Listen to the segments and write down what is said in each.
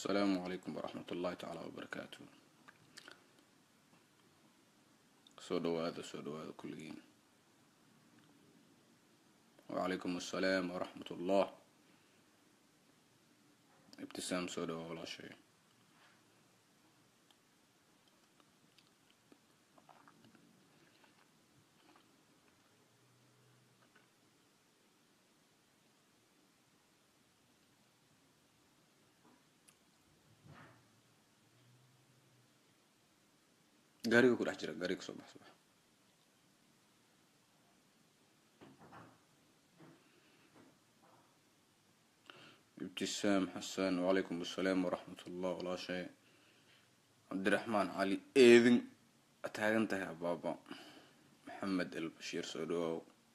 asalaamu calaykum waraxmat ullahi tacaala wabarakaatu soo dhawaada soo dhawaada kulligiin wacalaykum assalaam waraxmat ullah ibtisaam soo dhawaa walaashay gaariga ku dhex jira gaariga kasoo bax soo bax ibtisaam xasan wacalaykum assalaam waraxmat ullah walaashay cabdiraxmaan cali eedin taagan tahay abaaba maxamed el bashiir soo dhawaaw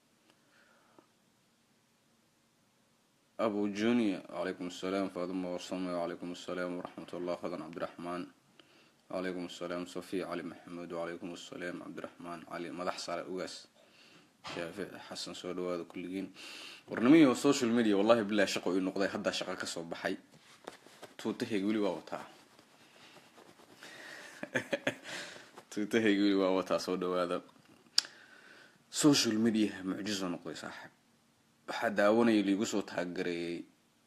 abu junior wacalaykum assalaam faaduma warsame wacalaykum assalaam waraxmat ullah fadan cabdiraxmaan wacalaykum assalaam sofiya cali maxamed wacalaykum assalaam cabdiraxmaan cali madax sare ugaas shaafic xasan soo dhawaada kulligiin warnimiyo social media wallahi bilahi shaqo ii noqday haddaa shaqo kasoo baxay tuutahayga weli waa wataa tuutahayga weli waa wataa soo dhawaada social mediaha mucjizo noqday saaxib waxaa daawanaya liigu soo taagareeyay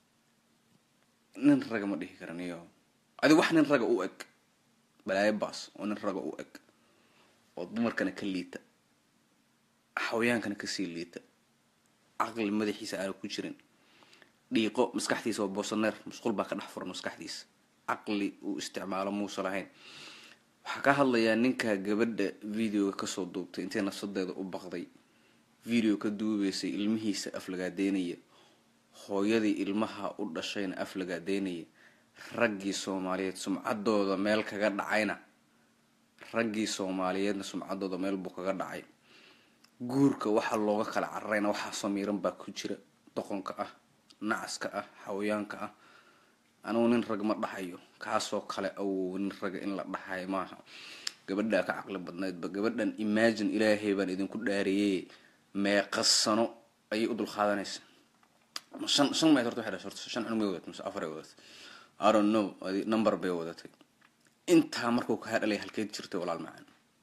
nin raga ma dhihi karaniyo adi wax nin raga u eg balaayo baas oo nin raga u eg oo dumarkana ka liita xawayaankana kasii liita caqli madaxiisa aana ku jirin dhiiqo maskaxdiisa waa boosaneer musqul baa ka dhex furan maskaxdiisa caqli uu isticmaalo muusa lahayn waxaa ka hadlayaa ninkaa gabadha videoga kasoo duubtay intay nafsadeeda u baqday video ka duubeysay ilmihiisa aflagaadeynaya hooyadii ilmaha u dhashayna aflagaadeynaya raggii soomaaliyeed sumcadooda meel kaga dhacayna raggii soomaaliyeedna sumcadooda meel buu kaga dhacay guurka waxaa looga kala cararayna waxaa samiiran baa ku jira doqonka ah nacaska ah xawayaanka ah anugu nin rag ma dhahayo kaasoo kale awow nin raga in la dhahayo maaha gabadhaa ka caqli badnaydba gabadhan imagine ilaahay baan idinku dhaariyey meeqa sano ayay u dulqaadanaysa shan shan meed horta waxay dhashay horta shan cunug may wadatay mise afar ay wadatay i don't know adi number bay wadatay intaa markuu kaa dhalay halkeed jirtay walaal macaan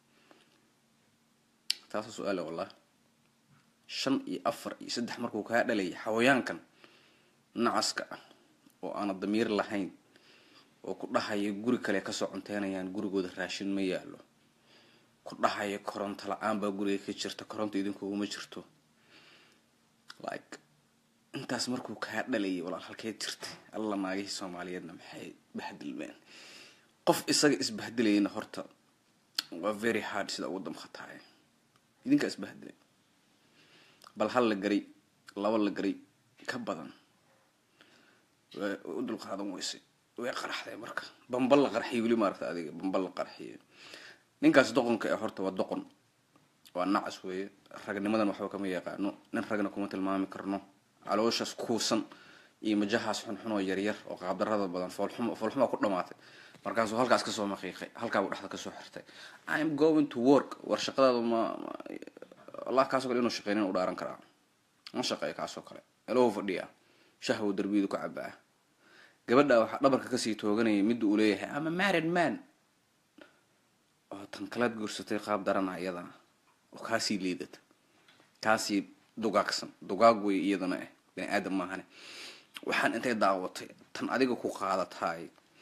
taasa su-aale wallah shan iyo afar iyo saddex markuu kaa dhalay xawayaankan nacaska ah oo aana damiir lahayn oo ku dhahaya guri kale kasoo cunteynayaan gurigooda raashin ma yaalo ku dhahaya koronto la-aan baa guriga ka jirta koronto idinkuguma jirto like intaas markuu kaa dhalayay walaal halkeed jirtay alla naagihii soomaaliyeedna maxay bahdilmeen qof isaga isbahdilayana horta waa very hard sida ugu damqataay idinkaa isbahdilay bal hal la garay laba la garay ka badan way u dulqaadan weysay way qaraxday marka bambal la qarxiy weli maaragta adiga bambal la qarxiye ninkaas doqonka ee horta waa doqon waa nacas weeye ragnimadan waxba kama yaqaano nin ragna kuma tilmaami karno calooshaas kuusan iyo majahaas xunxun oo yaryar oo qaabdarada badan foolxum foolxumaa ku dhamaatay markaasuu halkaas kasoo maqiiqay halkaabuu dhexda kasoo xirtay im going to work war shaqadaadu ma allah kaasoo kale inuu shaqeynin u dhaaran karaa ma shaqeeya kaasoo kale elow fadhiya shahwo darbiyadu ka cabaa gabadha waxaa dhabarka kasii tooganaya midda uu leeyahay ama married man oo tan kalaad guursatay qaab darana iyadana oo kaasii liidata kaasii dugaagsan dugaag wey iyadana ah bani aadam maahane waxaan intay daawatay tan adiga ku qaadataay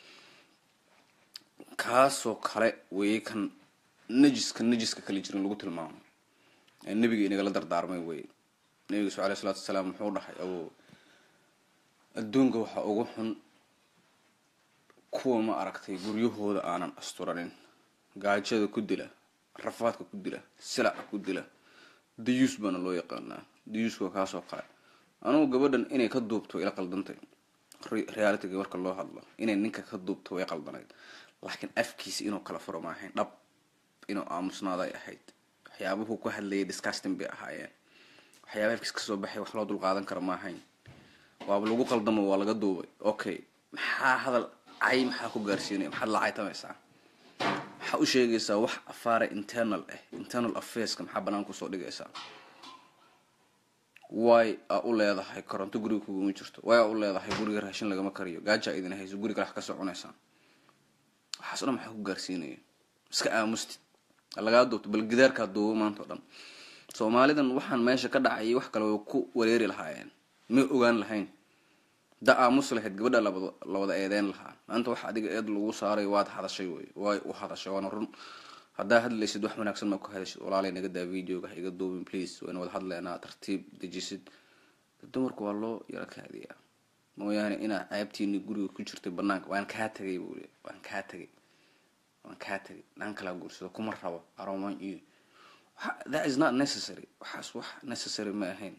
kaasoo kale weye kan najiska najiska kala jirin lagu tilmaamo ee nebiga inagala dardaarmay weye nabiga su aley salatu wasalaam muxuu dhahay awo adduunka waxaa ugu xun kuwa ma aragtay guryahooda aanan asturanin gaajada ku dila rafaadka ku dila silaca ku dila dayuus baana loo yaqaanaa dayuuska kaasoo kale anugu gabadhan inay ka duubto ila qaldantay realityga marka loo hadlo inay ninka ka duubto way qaldanayd laakiin afkiisa inuu kala furo ma ahayn dhab inuu aamusnaaday ahayd waxyaabuhu ku hadlayay discusting bay ahaayeen waxyaaba afkiis kasoo baxay wax loo dulqaadan kara ma ahayn waaba lagu qaldamo waa laga duubay okay maxaa hadal cay maxaa ku gaarsiinaya maxaad la caytamaysaa maxaa u sheegaysaa wax afaara internal ah internal affairska maxaa banaan kusoo dhigaysaa way aa u leedahay koronto guriga kuguma jirto way aa u leedahay guriga raashin lagama kariyo gaajaa idin hayso guriga wax ka soconaysaan waxaas o dhan maxaa ku gaarsiinaya iska aamustid lagaa duubto bal gidaarkaa duubo maanta o dhan soomaalidan waxaan meesha ka dhacayay wax kale way ku wareeri lahaayeen may ogaan lahayn da aamus lahayd gabadha labad la wada eedeyn lahaa maanta wax adiga eed lagu saaray waad hadashay wey way u hadashay waana run haddaa hadlaysid wax wanaagsan maa ku hadashid walaalay naga daa videoga ha iga duubin please wayna wada hadleynaa tartiib dejisid dumarku waa loo yaro kaadiyaa mooyaane inaa ceebtiini guriga ku jirtay banaanka waan kaa tagay buu le waan kaa tagay waan kaa tagay dhan kalaa guursado kuma rabo aroman iyo that is not necessary waxaas wax necessary ma ahayn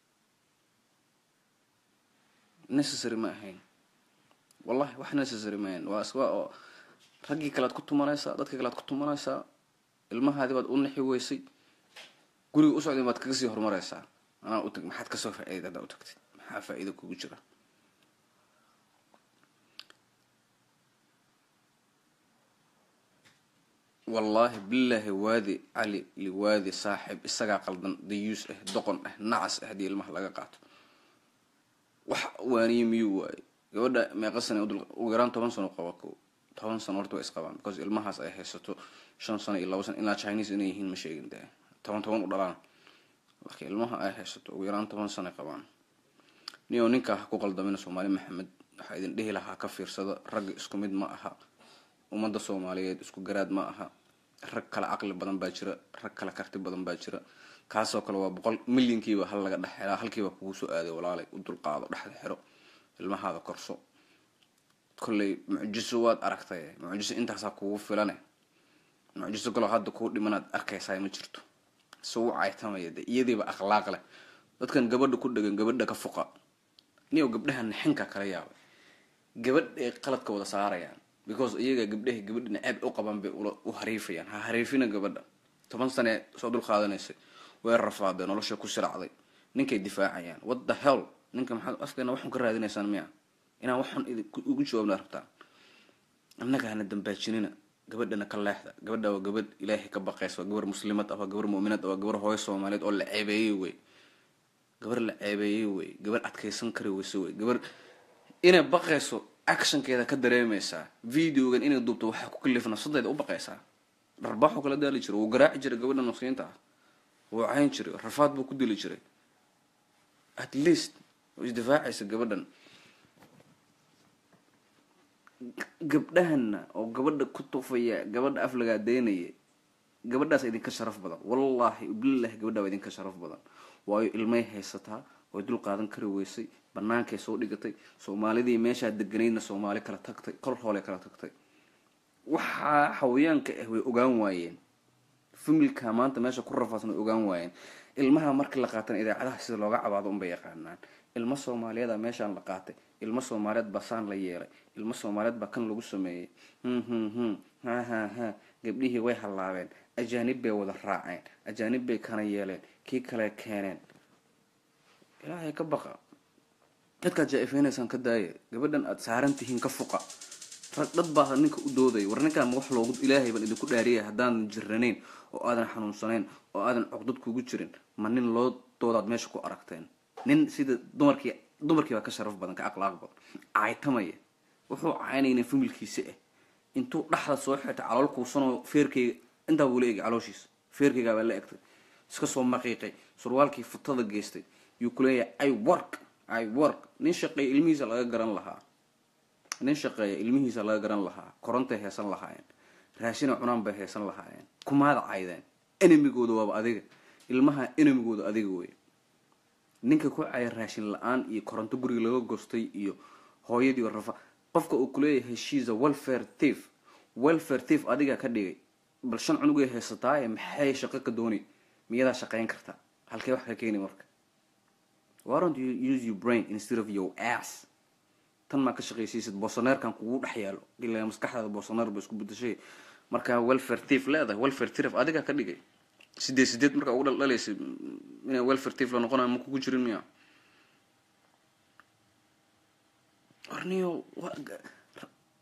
necessary ma ahayn wallahi wax necessary ma ahayn waa iswa oo raggii kalead ku tumanaysaa dadkii kalead ku tumanaysaa ilmahaadii baad u nixi weysay guriga u socday baad kaga sii horumaraysaa anaa utag maxaad kasoo faa-iida haddaa u tagtid maxaa faa-iida kugu jira wallaahi bilaahi waadi cali liwaadi saaxib isagaa qaldan dayuus ah doqon ah nacas ah haddii ilmaha laga qaato wax waaniye miyuu waaye gabadha meeqa sana ugu yaraan toban sano qaba ko toban sano horta waa isqabaan because ilmahaas ay haysato shan sano iyo laba sano ilaa chinese inay yihiin ma sheegin dee toban toban u dhalaan marka ilmaha ay haysato ugu yaraan toban sano qabaan niyo ninkaa ha ku qaldamina soomaali maxamed waxaa idin dhihi lahaa ka fiirsada ragga isku mid ma aha ummadda soomaaliyeed isku garaad ma aha rag kale caqli badan baa jira rag kale karti badan baa jira kaasoo kale waa boqol milyankiiba hal laga dhex helaa halkiiba kugu soo aaday walaalay u dulqaado dhexda xiro ilmahaada korso kolley mucjiso waad aragtay mucjiso intaasaa kugu filane mucjiso kaloo hadda kuu dhimanaad arkaysaa ma jirto suu caytamaya de iyadiiba akhlaaq leh dadkan gabadha ku dhegan gabadha ka fuqa niyo gabdhaha nixinka kala yaabay gabadhay qaladka wada saarayaan because iyaga gabdhaha gabadha naceeb u qaban bay u hariifayaan ha hariifina gabadha toban sane soo dul qaadanaysay way rafaadee nolosha ku siracday ninkay difaacayaan what the hell ninka maxaad afkeena waxun ka raadinaysaan miya inaan waxun ugu jawaabna rabtaan annaga hana dambaajinina gabadhana ka leexda gabadha waa gabadh ilaahay ka baqaysa waa gabar muslimad ah waa gabar mu'minad ah waa gabar hooyo soomaaliyeed oo la ceebeeyey wey gabar la ceebeeyey wey gabar adkaysan kari weyse wey gabar inay baqayso actionkeeda ka dareemaysaa videogan inay duubto waxaa ku kalifa nafsadeeda u baqaysaa dharbaaxuu kala daali jiray wuu garaaci jiray gabadha nafsiinta ah wuu cayn jiray rafaad buu ku dili jiray at least way isdifaacaysa gabadhan gabdhahana oo gabadha ku tufaya gabadha af lagaa daynaya gabadhaas idinka sharaf badan wallaahi bilahi gabadha waa idinka sharaf badan waayo ilmay haysataa way dul qaadan kari weysay banaankay soo dhigatay soomaalidii meeshaa deganaydna soomaali kala tagtay kol hoole kala tagtay waxaa xawayaanka ah way ogaan waayeen familka maanta meesha ku rafaadsan way ogaan waayeen ilmaha markii la qaatana idaacadaha sida looga cabaado unbay yaqaanaan ilmo soomaaliyeeda meeshaan la qaatay ilmo soomaaliyeed baa saan la yeelay ilmo soomaaliyeed baa kan lagu sameeyey hum hum hum ha ha ha gabdhihii way hallaabeen ajaanib bay wada raaceen ajaanib bay kana yeeleen kii kale keeneen ilaahay ka baqa dadkaad jaa-ifeynaysaan ka daaya gabadhan aada saaran tihiin ka fuqa rag dad baa ninka u doodaya war ninkaan wax loogu ilaahay baan idinku dhaariyay haddaadan jiranayn oo aadan xanuunsanayn oo aadan cuqdad kugu jirin ma nin loo doodaad meesha ku aragteen nin sida dumarkii dumarkii baa ka sharaf badan ka akhlaaq badan caytamaya wuxuu caynayna familkiisa ah intuu dhaxda soo xirtay calool kuusanoo feerkayga intaa buu la egay calooshiisa feerkaygaa baa la egtay iska soo maqiiqay surwaalkii futada geystay yuu kuleeyahay i work i work nin shaqeeya ilmihiisa laga garan lahaa nin shaqeeya ilmihiisa laga garan lahaa korontay heesan lahaayeen raashina cunaan bay heesan lahaayeen kumaada caydeen enemigooda waaba adiga ilmaha enemigooda adiga wey ninka ku caya raashin la-aan iyo koronto guriga laga gostay iyo hooyadii rafa qofka uu kuleeyahay shiisa welfare thief welfare thief adigaa ka dhigay bal shan cunugay haysataaye maxay shaqo ka doonay miyadaa shaqeyn kartaa halkee wax ka keeni marka why don't you use your brain instead of your ass tan maa ka shaqaysiisid boosaneerkan kugu dhex yaalo ilaa maskaxdaada boosaneer ba isku bedashay markaa welfare thief leedahay welfare thief adigaa ka dhigay sideed sideed markaa ugu dhaldhalaysa inay welfare thief la noqonayo ma kugu jirin miya warniyo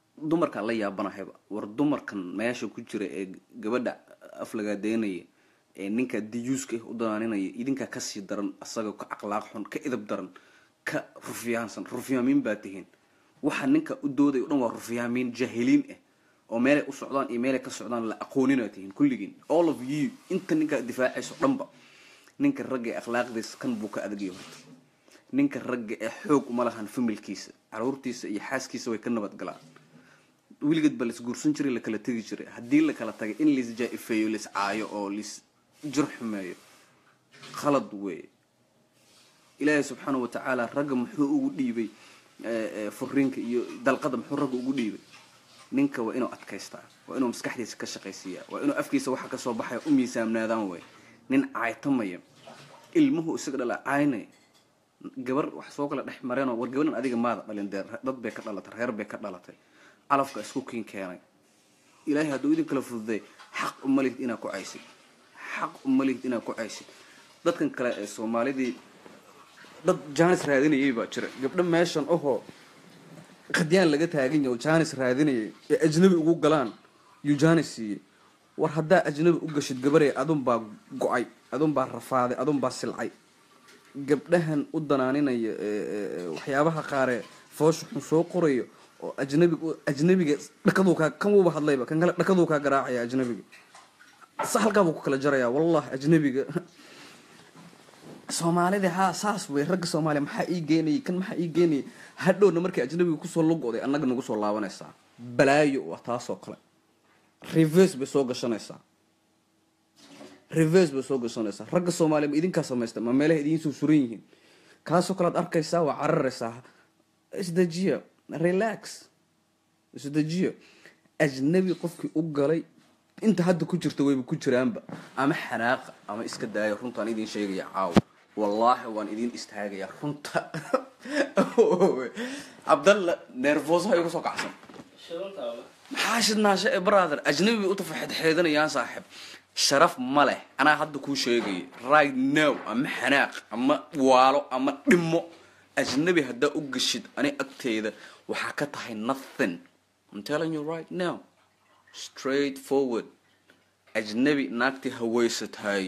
dumarkaan la yaabanahayba war dumarkan meesha ku jira ee gabadha af lagaa daynaya ee ninka diyuuska u danaaninaya idinkaa kasii daran asaga ka akhlaaq xun ka idab daran ka rufyaansan rufyaamiin baa tihiin waxa ninka u dooday o dhan waa rufyaamiin jaahiliin ah oo meelay u socdaan iyo meelay ka socdaan la aqoonina tihiin kulligiin all of you inta ninkaa difaacayso dhanba ninka ragga ee akhlaaqdiisa kan buu ka adagaya horta ninka ragga ee xoog uma lahan familkiisa caruurtiisa iyo xaaskiisa way ka nabadgalaan weligeed ba lais guursan jiray lakala tegi jiray haddii lakala tagay in lais jaa-ifeeyo lais caayo oo lais jir xumeeyo khalad weeye ilaahay subxaana wa tacaala ragga muxuu ugu dhiibay furiinka iyo dalqada muxuu ragga ugu dhiibay ninka waa inuu adkaystaa waa inuu maskaxdiisa ka shaqaysiiyaa waa inuu afkiisa waxa kasoo baxaya u miisaamnaadaan wey nin caaytamaya ilmuhu isaga dhala caynaya gabar wax soo kala dhex mareenoo war gabaran adiga maada dhalin dee dad bay ka dhalatay reer bay ka dhalatay calafka isku kiin keenay ilaahay hadduu idin kala fududay xaq uma lihid inaad ku caysid xaq uma lihid inaad ku caysid dadkan kale ee soomaalidii dad jaanis raadinayay baa jira gabdho meeshan ohoo qadyaan laga taagan yahay oo jaanis raadinayay ee ajnabi ugu galaan yuu jaanis siiyey war haddaa ajnabi u gashid gabarey adun baa go-ay adun baa rafaaday adun baa silcay gabdhahan u danaaninaya waxyaabaha qaaree foosha xun soo qorayo oo ajnabig ajnabiga dhakaduu kaa kan wuuba hadlayba kan kale dhakaduu kaa garaacaya ajnabiga sa halkaabuu ku kala jaraya wallahi ajnabiga soomaalida haa saas wey ragga soomaaliya maxaa ii geenayay kan maxaa ii geenayay hadhowna markay ajnabiga kusoo lugoday annaga nagu soo laabanaysaa balaayo waa taasoo kale reverse bay soo gashanaysaa reverse bay soo gashanaysaa ragga soomaaliya ma idinkaa samaysta ma meelaha idiin soo suran yihiin kaasoo kale ad arkaysaa waa cararaysaa isdejiya relax isdejiya ajnabi qofkii u galay inta hadda ku jirta wayba ku jiraanba ama xanaaqa ama iska daaya runtaan idin sheegaya caawa wallaahi waan idin istaagaya runta cabdalla neerfoosaha igu soo kacsan maxaa shidnaasha ee brother ajnabi bay u tafaxedxeedanayaan saaxib sharaf ma leh anaa hadda kuu sheegaya right now ama xanaaq ama waalo ama dhimo ajnabi haddaa u geshid ani agteeda waxaa ka tahay nothing I'm telling you right now straight forward ajnabi naagtii haweysatahay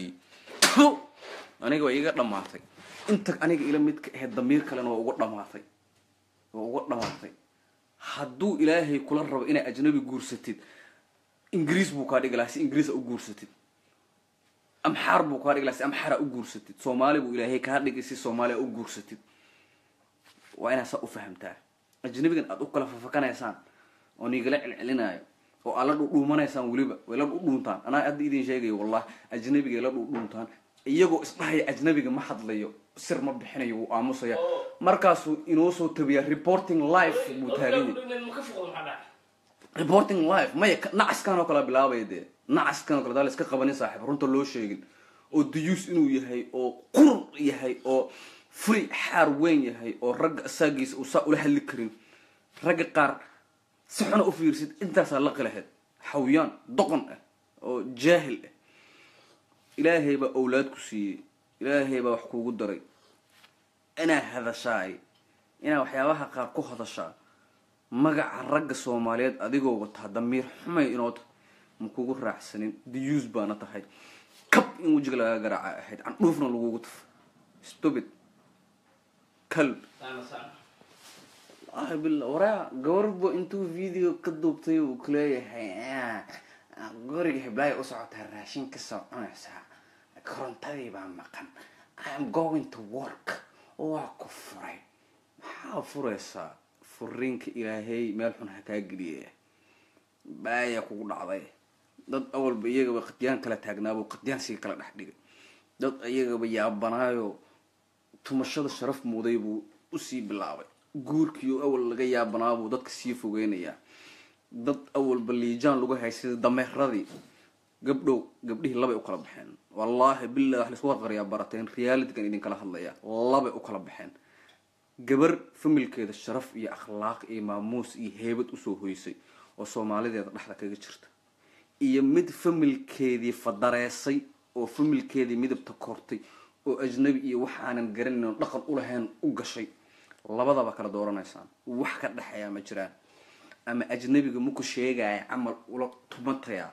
aniga waa iiga dhamaatay inta aniga ila midka ahayd damiir kalena waa uga dhamaatay waa uga dhamaatay hadduu ilaahay kula rabo inaa ajnabi guursatid ingiriis buu kaa dhigi lahaa si ingiriisa u guursatid amxaar buu kaa dhigi lahaa si amxaara u guursatid soomaali buu ilaahay kaa dhigay si soomaaliya u guursatid waa inaad saa u fahamtaa ajnabigan aada u kala fafakanaysaan oo niigala celcelinaayo oo aad la dhudhuumanaysaan weliba way la dhudhuuntaan anaa hadda idin sheegayo wallah ajnabigay la dhudhuuntaan iyagoo isdhahaya ajnabiga ma hadlayo sir ma bixinayo wuu aamusaya markaasuu inoo soo tabiyaa reporting life buu taagan yahay reporting life maya nacaskan oo kale bilaabaya dee nacaskan oo kale daa la iska qabanin saaxiib runta loo sheegin oo duyuus inuu yahay oo qurur yahay oo furi xaar weyn yahay oo ragga asaagiisa uu saa ula hadli karin ragga qaar si xuna u fiirsid intaasaa laqi lahayd xawyaan doqon ah oo jaahil ah ilaahay baa owlaad ku siiyey ilaahay baa wax kuugu daray inaa hadashaay inaa waxyaabaha qaar ku hadashaa magaca ragga soomaaliyeed adigoo wataa damiir xumay inoota ma kugu raacsanin diyuus baana tahay kab in wejiga lagaa garaaca ahayd candhuufna lagugu tafo stupid kalb wallahi bila waraa gabarbo intuu video ka duubtay uu kuleeyahay guriga hiblaayo u socotaa raashin kasoo cunaysaa korontadii baa maqan iam going to work waa ku furay maxaa furaysaa furiinka ilaahay meel xun ha kaa geliya baaya kugu dhacday dad awalba iyagaba qadyaan kala taagnaabuu qadyaan sii kala dhex dhigay dad iyagaba yaabanaayo tumashada sharaf muuday buu usii bilaabay guurkiio awal laga yaabanaabuu dadka sii fogeynayaa dad awalba liijaan lagu haysay dameeradii gabdhow gabdhihii labay u kala baxeen wallaahi billah wax laisku qarqariyaa barateen realitygan idinkala hadlaya labay u kala baxeen gabar familkeeda sharaf iyo akhlaaq iyo maamuus iyo heebad usoo hoysay oo soomaalideeda dhexda kaga jirta iyo mid familkeedii fadareesay oo familkeedii midabta kortay oo ajnabi iyo waxaanan garanin oo dhaqan ulahayn u gashay labadaba kala dooranaysaan wax ka dhexeeyaa ma jiraan ama ajnabiga maku sheegaya camal ula tumatayaa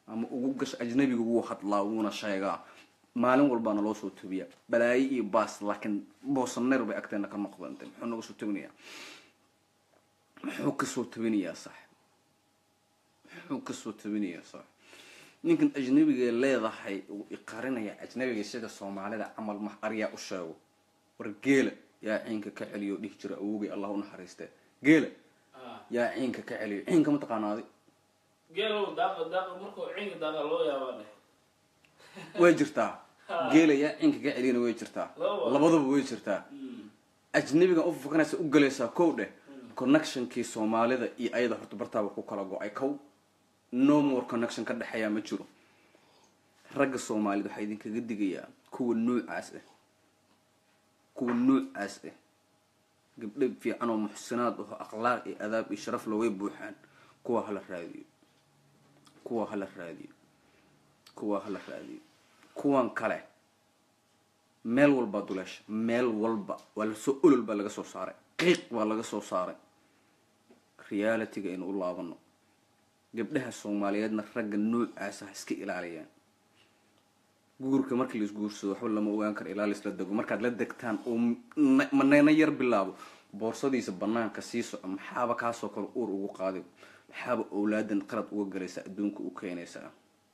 ama ugu gasho ajnabiga wuu hadlaa wuuna sheegaa maalin walbaana loo soo tabiyaa balaayo iyo baas laakiin boosaneer bay agteena ka noqda inte muxuu naga soo tabinayaa muxuu kasoo tabinayaa sax muxuu kasoo tabinayaa sax ninkan ajnabiga leedahay uu iqarinaya ajnabiga sida soomaalida camal max aryaa u sheego war geela yaa ciinka ka celiyo dhihi jira awogay allah u naxariiste geela yaa ciinka ka celiyo ciinka ma taqaanaadi geelow daaqa daaqa markuu ciinka daaqa loo yaabaa dheh way jirtaa geela yaa ciinka ka celiyana way jirtaa Labadaba. labadaba way jirtaa ajnabigan u fakanaysa u galaysaa kow dheh connectionkii soomaalida iyo ayada horta bartaaba ku kala go-ay kow no more connection ka dhexeeyaa ma jiro ragga soomaalida waxaa idinkaga digayaa kuwa nuucaas ah kuwa nuucaas ah gabdho fiican oo muxsinaad aho akhlaaq iyo adaab iyo sharaf loway buuxaan kuwa hala raadiyo kuwa hala raadiyo kuwa hala raadiyo kuwan kale meel walbaa duleesha meel walba waa lasoo olol baa laga soo saaray qiiq baa laga soo saaray realityga aynu u laabano gabdhaha soomaaliyeedna ragga noocaas ha iska ilaaliyaan guurka markii la isguursado waxba lama ogaan karo ilaa laisla dego markaad la degtaan oo na- maneyna yar bilaabo boorsadiisa banaanka sii soco maxaaba kaasoo kale uur ugu qaadi maxaaba owlaadan qalad uga galaysa adduunka u keenaysaa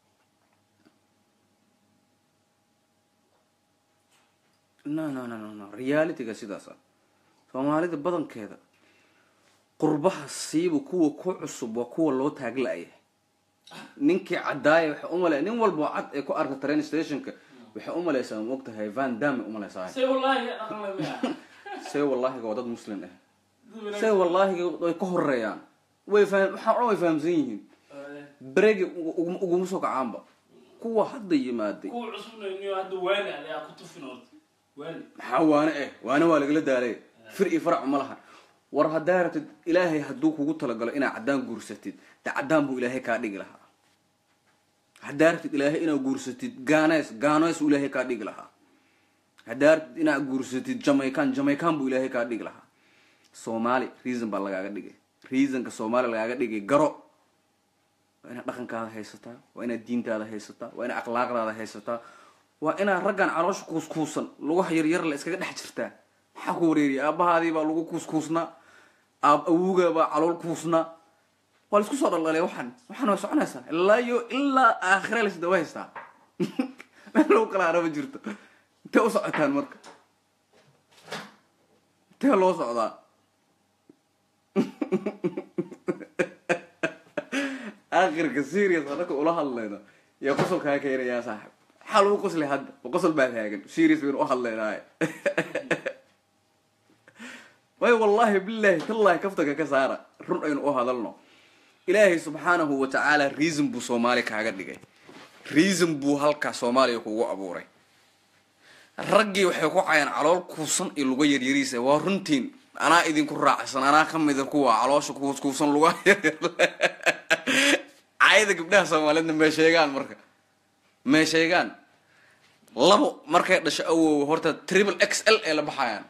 no no no no no realityga sidaas ah soomaalida badankeeda qurbaha siiba kuwa ku cusub waa kuwa loo taagla'aya ninkii caddaaya waxay umalay nin walba oo cad ee ku arka train stationka waxay umalaysaa ma ogtahay van dame umalaysaa se wallaahi aqla miya see wallaahiga waa dad muslim ah see wallaahiga way ka horeeyaan way faham waxaa dhan way fahamsan yihiin beregi ugu- uguma soo kacaanba kuwa hadda yimaaday kuwa cusubnayniyo hadda waani ayaa ku tufin horta waani maxaa waane eh waane waa lagala daalay fir iyo farac ma laha war haddaa rabtid ilaahay hadduu kugu talagalo inaad caddaan guursatid de caddaan buu ilaahay kaa dhigi lahaa haddaa rabtid ilaahay inaad guursatid gaanees gaanees buu ilaahay kaa dhigi lahaa haddaa rabtid inaad guursatid jamaican jamaican buu ilaahay kaa dhigi lahaa soomaali reason baa lagaaga dhigay reasonka soomaali lagaaga dhigay garo waa inaad dhaqankaada haysataa waa inaad diintaada haysataa waa inaad akhlaaqdaada haysataa waa inaad raggan caloosha kuuskuusan lugaha yaryar la iskaga dhex jirtaa maxaa ku wareeriya aabahaadii baa lagu kuuskuusnaa aab awuga baa calool kuusnaa waa la isku soo dhaldhalay waxaan waxaan waa soconaysaa ilaa iyo ilaa aakhira lasda wa haystaa meel lagu kala araba jirto intee u socotaan marka intee loo socdaa aakhirka serious anaka ula hadlayno yaa qosol kaa keenayaa saaxib maxaa lagu qoslay hadda ma qosol baa taagan serious baynu u hadlaynaaye way wallaahi billahi tallahi kaftaga ka saara run aynu u hadalno ilaahay subxaanahu wa tacaala reason buu soomaali kaaga dhigay reason buu halkaa soomaaliya kugu abuuray raggii waxay ku cayaan calool kuusan iyo luga yaryariisa waa runtiin anaa idinku raacsan anaa ka mida kuwa caloosha kuus kuusan lugaha yaryar cayada gabdhaha soomaaliyeedna mee sheegaan marka mee sheegaan labo markay dhasho awow horta triple x l ee la baxayaan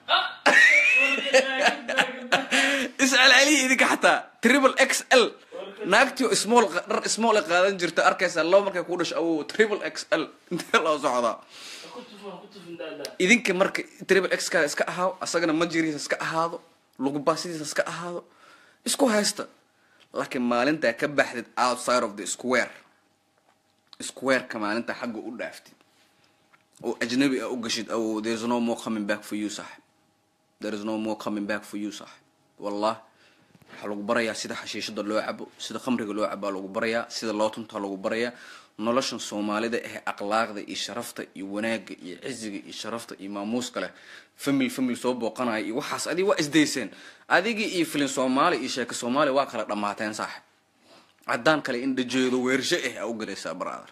iscelceliya idinka xataa triple x l naagtii oo small dhar small ay qaadan jirta arkaysaa labo markay ku dhasho awow triple x l intee loo socdaa ku tufin ku tufin daadaa idinka marka triple x kaada iska ahaado asagana majiriisa iska ahaado lugubasidiisa iska ahaado isku haysta laakiin maalintaa ka baxdid outside of the square squareka maalintaa xagga u dhaaftid oo ajnabi ah u gashid awow there is no more coming back for you sax there is no more coming back for you sax wallah waxaa lagu barayaa sida xashiishada loo cabo sida khamriga loo cabaa lagu barayaa sida loo tuntaa lagu barayaa noloshan soomaalida ee akhlaaqda iyo sharafta iyo wanaagga iyo ciziga iyo sharafta iyo maamuuska leh famil famil soo booqanaya iyo waxaas adig waa isdayseen adigii iyo filin soomaali iyo sheeka soomaali waa kala dhammaateen saax caddaan kale in dhajeedo weersho ah aa u galaysaa brother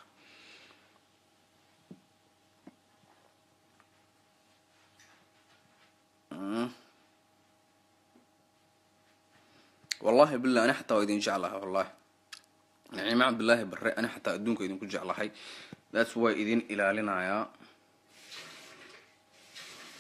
wallahi bilah ani xataa waa idin jeclahay wallahi naciime cabdillaahi barre ani xataa adduunka idinku jeclahay thats waa idin ilaalinayaa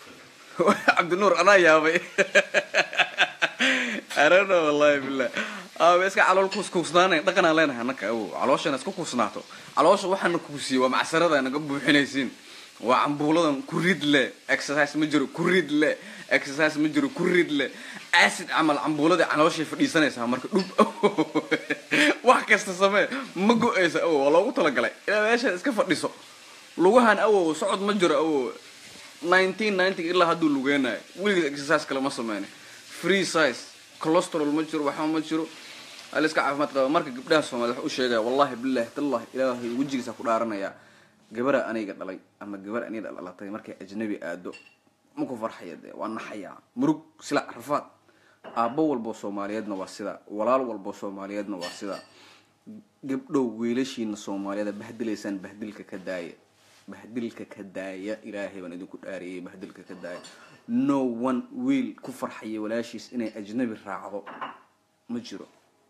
cabdinuur anaa yaabay arano wallahi bilah aabe iska calool kuuskuusnaanay dhaqanaan leenahay annaka awow calooshana iska kuusnaato caloosha waxaana kuusiye waa macsarada naga buuxinaysiin waa cambuuladan ku rid le exercise ma jiro ku rid le exercise ma jiro ku rid le acid camal cambuuladii calooshay fadhiisanaysaa marka dhub wax kasta samee ma go-aysa awow waa loogu talagalay ilaa meeshaad iska fadhiso lugahan awow socod ma jiro awow nineteen ninety ilaa hadduu lugeenayo weligeed exercise kale ma sameyna free size cholesterol ma jiro waxba ma jiro ala iska caafimaad qaba marka gabdhaha soomaaliyed waxa u sheegaya wallahi billahi tallahi ilaahay wejigiisa ku dhaaranayaa gabara aniga dhalay ama gabar aniga dhalatay markay ajnabi aado ma ku farxaya dee waa naxayaa murug silac rafaad aabbo walboo soomaaliyeedna waa sidaa walaal walboo soomaaliyeedna waa sidaa gabdhow wiilashiina soomaaliyeed bahdilaysaan bahdilka ka daaya bahdilka ka daaya ilaahay baan idinku dhaariyay bahdilka ka daaya no one wiil ku farxaya walaashiis inay ajnabi raacdo ma jiro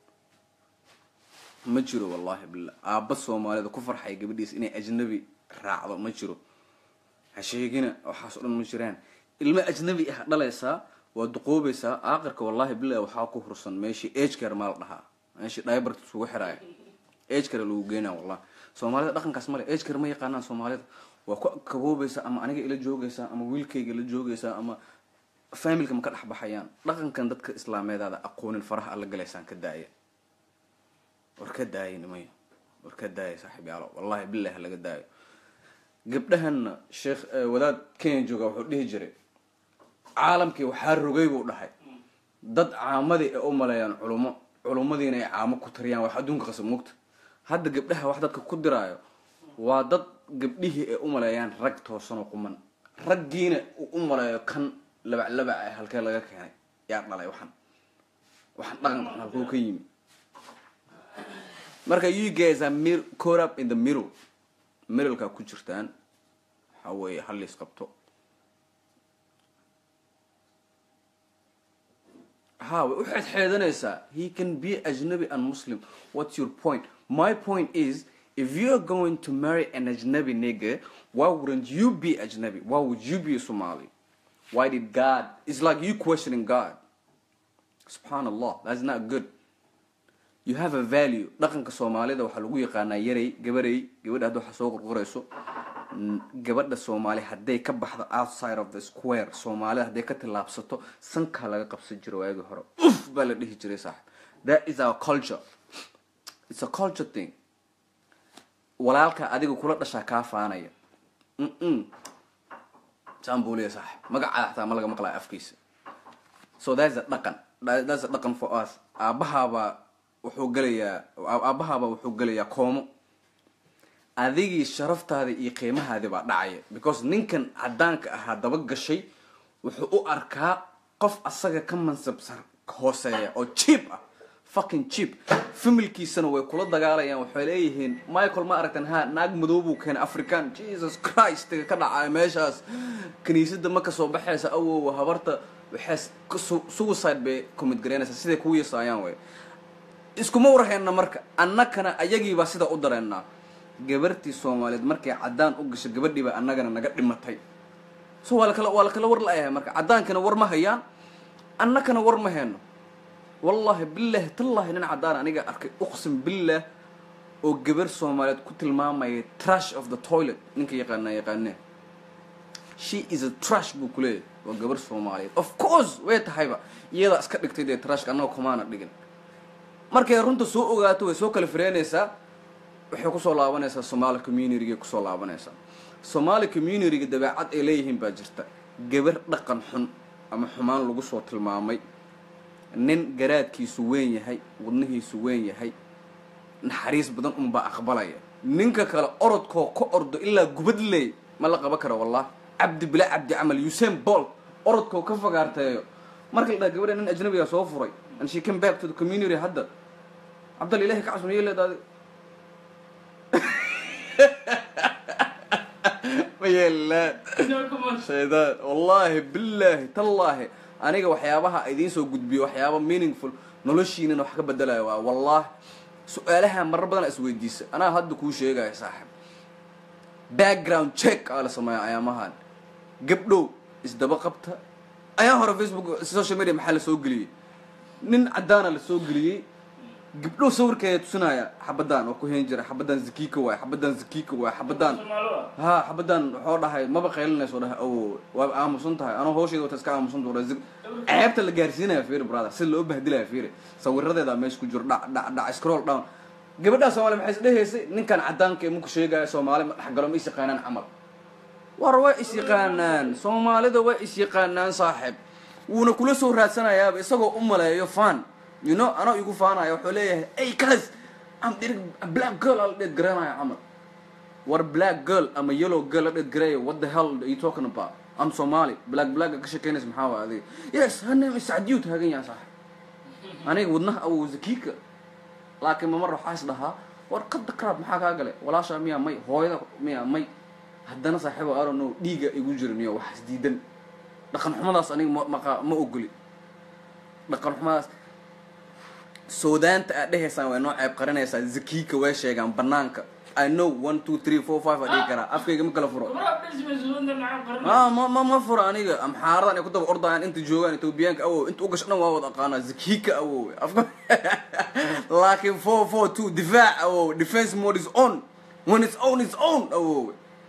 ma jiro wallahi billah aabba soomaalida ku farxaya gabadhiis inay ajnabi raacdo ma jiro ha sheegina waxaas o dhan ma jiraan ilmo ajnabi ah dhalaysaa waa duqoobaysaa aakirka wallahi billahi waxaa ku hursan meeshii agecare maa la dhahaa meeshii dibarta isugu xiraaya agecare lagu geynaa wallahi soomaalida dhaqankaas male agecare ma yaqaanaan soomaalida waa ku kaboobaysaa ama aniga ila joogaysaa ama wiilkayga la joogaysaa ama familka ma ka dhex baxayaan dhaqankan dadka islaameedaada aqoonin faraha alla galaysaan ka daaya war ka daaya nimay war ka daaya saaxiib yaalo wallahi billahi laga daayo gabdhahanna sheekh wadaad kenya jooga wuxuu dhihi jiray caalamkii waxaa rogay buu dhahay dad caamadii ay u maleeyaan culummo culummadiina ay caamo ku tariyaan wax adduunka qasab mugta hadda gabdhaha wax dadka ku diraayo waa dad gabdhihii ay u maleeyaan rag toosanoo quman raggiina uu u maleeyo kan labaclabac ah halkee laga keenay yaa dhalay waxan waxaan dhaqanka xun halkuu ka yimi marka you guys are mir caught up in the middle middleka ku jirtaan waxa weeye halliis qabto ha way u xeedxeedanaysaa he can be ajnabi and muslim what's your point my point is if you're going to marry an ajnabi nigga why wouldn't you be ajnabi why would you be a somali why did god it's like you questioning god subhanallah that's not good you have a value dhaqanka soomaalida waxaa lagu yaqaanaa yaray gabarey gabadha hadda waxaa soo qorqorayso gabadha soomaali hadday ka baxdo outside of the square soomaalida hadday ka tillaabsato sankaa laga qabsan jiro waagii hore uf baa la dhihi jiray saaxib that is our culture it's a culture thing walaalka adiga kula dhashaa kaa faanaya mm saan buu leeya saaxib magacaada xataa ma laga maqlaa afkiisa so that's a dhaqan that's a dhaqan for us aabahaabaa wuxuu gelayaa aabahaaba wuxuu gelayaa koomo adigii sharaftaadii iyo qiimahaadii baa dhacaya because ninkan caddaanka ahaa daba gashay wuxuu u arkaa qof asaga ka mansabsan hooseeya oo cheap ah fucking cheap familkiisana way kula dagaalayaan waxay leeyihiin michael ma aragtan ha naag madow buu keenay african jesus christ ka dhacay meeshaas kiniisada ma kasoo baxaysa awowa habarta waxay suicide bay commit garaynaysaa siday kuu yasaayaan way iskuma warhayna marka annakana ayagiibaa sida u dareennaa gabartii soomaaliyeed markay caddaan u gasho gabadhiibaa annagana naga dhimatay so waa lakala waa lakala war la-yahay marka caddaankana war ma hayaan annakana war ma hayno wallahi billahi tallahi nin caddaan aniga arkay uqsim billah oo gabar soomaaliyeed ku tilmaamaya trash of the toilet ninka yaqaana yaqaanee she is a trash buu kuleeyahy waa gabar soomaaliyeed of course way tahayba iyadaa iska dhigtay dee trashka annaga kumaana dhigin markay runta soo ogaato way soo kala fireynaysaa waxay kusoo laabanaysaa somaali communitygay kusoo laabanaysaa somaali communityga dabeecad ay leeyihiin baa jirta gabar dhaqan xun ama xumaan lagu soo tilmaamay nin garaadkiisu weyn yahay wadnihiisu weyn yahay naxariis badan unbaa aqbalaya ninka kale orodkoo ka ordo ilaa gubad leey ma la qaban karo wallah cabdi bila cabdi camal usain bolt orodkoo ka fagaarteeyo marka la dhaha gabadha nin ajnabiga soo furay and she came back to the community hadda cabdal ilahi ka casmiyo leedaadi ma yeelaan shaydaan wallaahi billaahi tallaahi aniga waxyaabaha idiin soo gudbiyo waxyaaba meaningful noloshiinana wax ka bedelaya waa wallaahi su-aalaha marar badan isweydiisa anaa hadda kuu sheegaya saaxib background check aa la sameeya ayaamahan gabdhow isdaba qabta ayaa hore facebook social media maxaa la soo geliyey nin caddaana la soo geliyey gabdho sawirkeeda tusinaya xabadan oo ku heen jira xabadan zakiika waay xabadan zakiika waay xabadan Soomaali waa. ha xabadan wuxuu dhahay maba qaylinayso dhahay awo waa aamusan tahay anoo hawsheeda wata iska aamusan tuura ceebta la gaarsiinaya fiiri brother si loo bahdilaya fiiri sawiradeeda meesha ku jiro dhac dhac dhac scroll down gabadhaa soomaali maxay isdhehaysay ninkan cadaanka ee muku sheegaya soomaali ma dhexgalo ma is yaqaanaan camal war way is yaqaanaan soomaalida way is yaqaanaan saaxib wuuna kula soo raadsanayaaba isagoo u maleeyo fan you know anoo igu faanaya wuxuu leeyahay ey cuz am dir black girl ala dheed garanaya camal war black girl ama yellow girl la dheed garaya what the hell are you talking about am somali black black ka shekeynaysa maxaa waa adiga yes her name is sacdiyu taagan yahay saaxib aniga wadnaha awow zakiika laakiin mamar waxaa is dhahaa war qadda crab maxaa kaa gale walaasha miyaa may hooyada miyaa may haddana saaxiibo I don't know dhiiga igu jira niyo wax isdiidan dhaqan xumadaas aniga ma maqa ma ogoli dhaqan xumadaas soodaanta aad dhehaysaan way noo ceeb qarinaysaa zakiika way sheegaan banaanka i know one two three four five adhigi karaa afkayga ma kala furo Gabadha dhismay suudan maxaa qarin? ah ma ma ma furo aniga amxaaradan ay ku daba ordayaan inta joogaan etoobiyaanka awow inta ugasho dhan waa wada aqaanaa zakiika awow afka laakiin four four two difaac awow defense mode is on when it's on it's on awow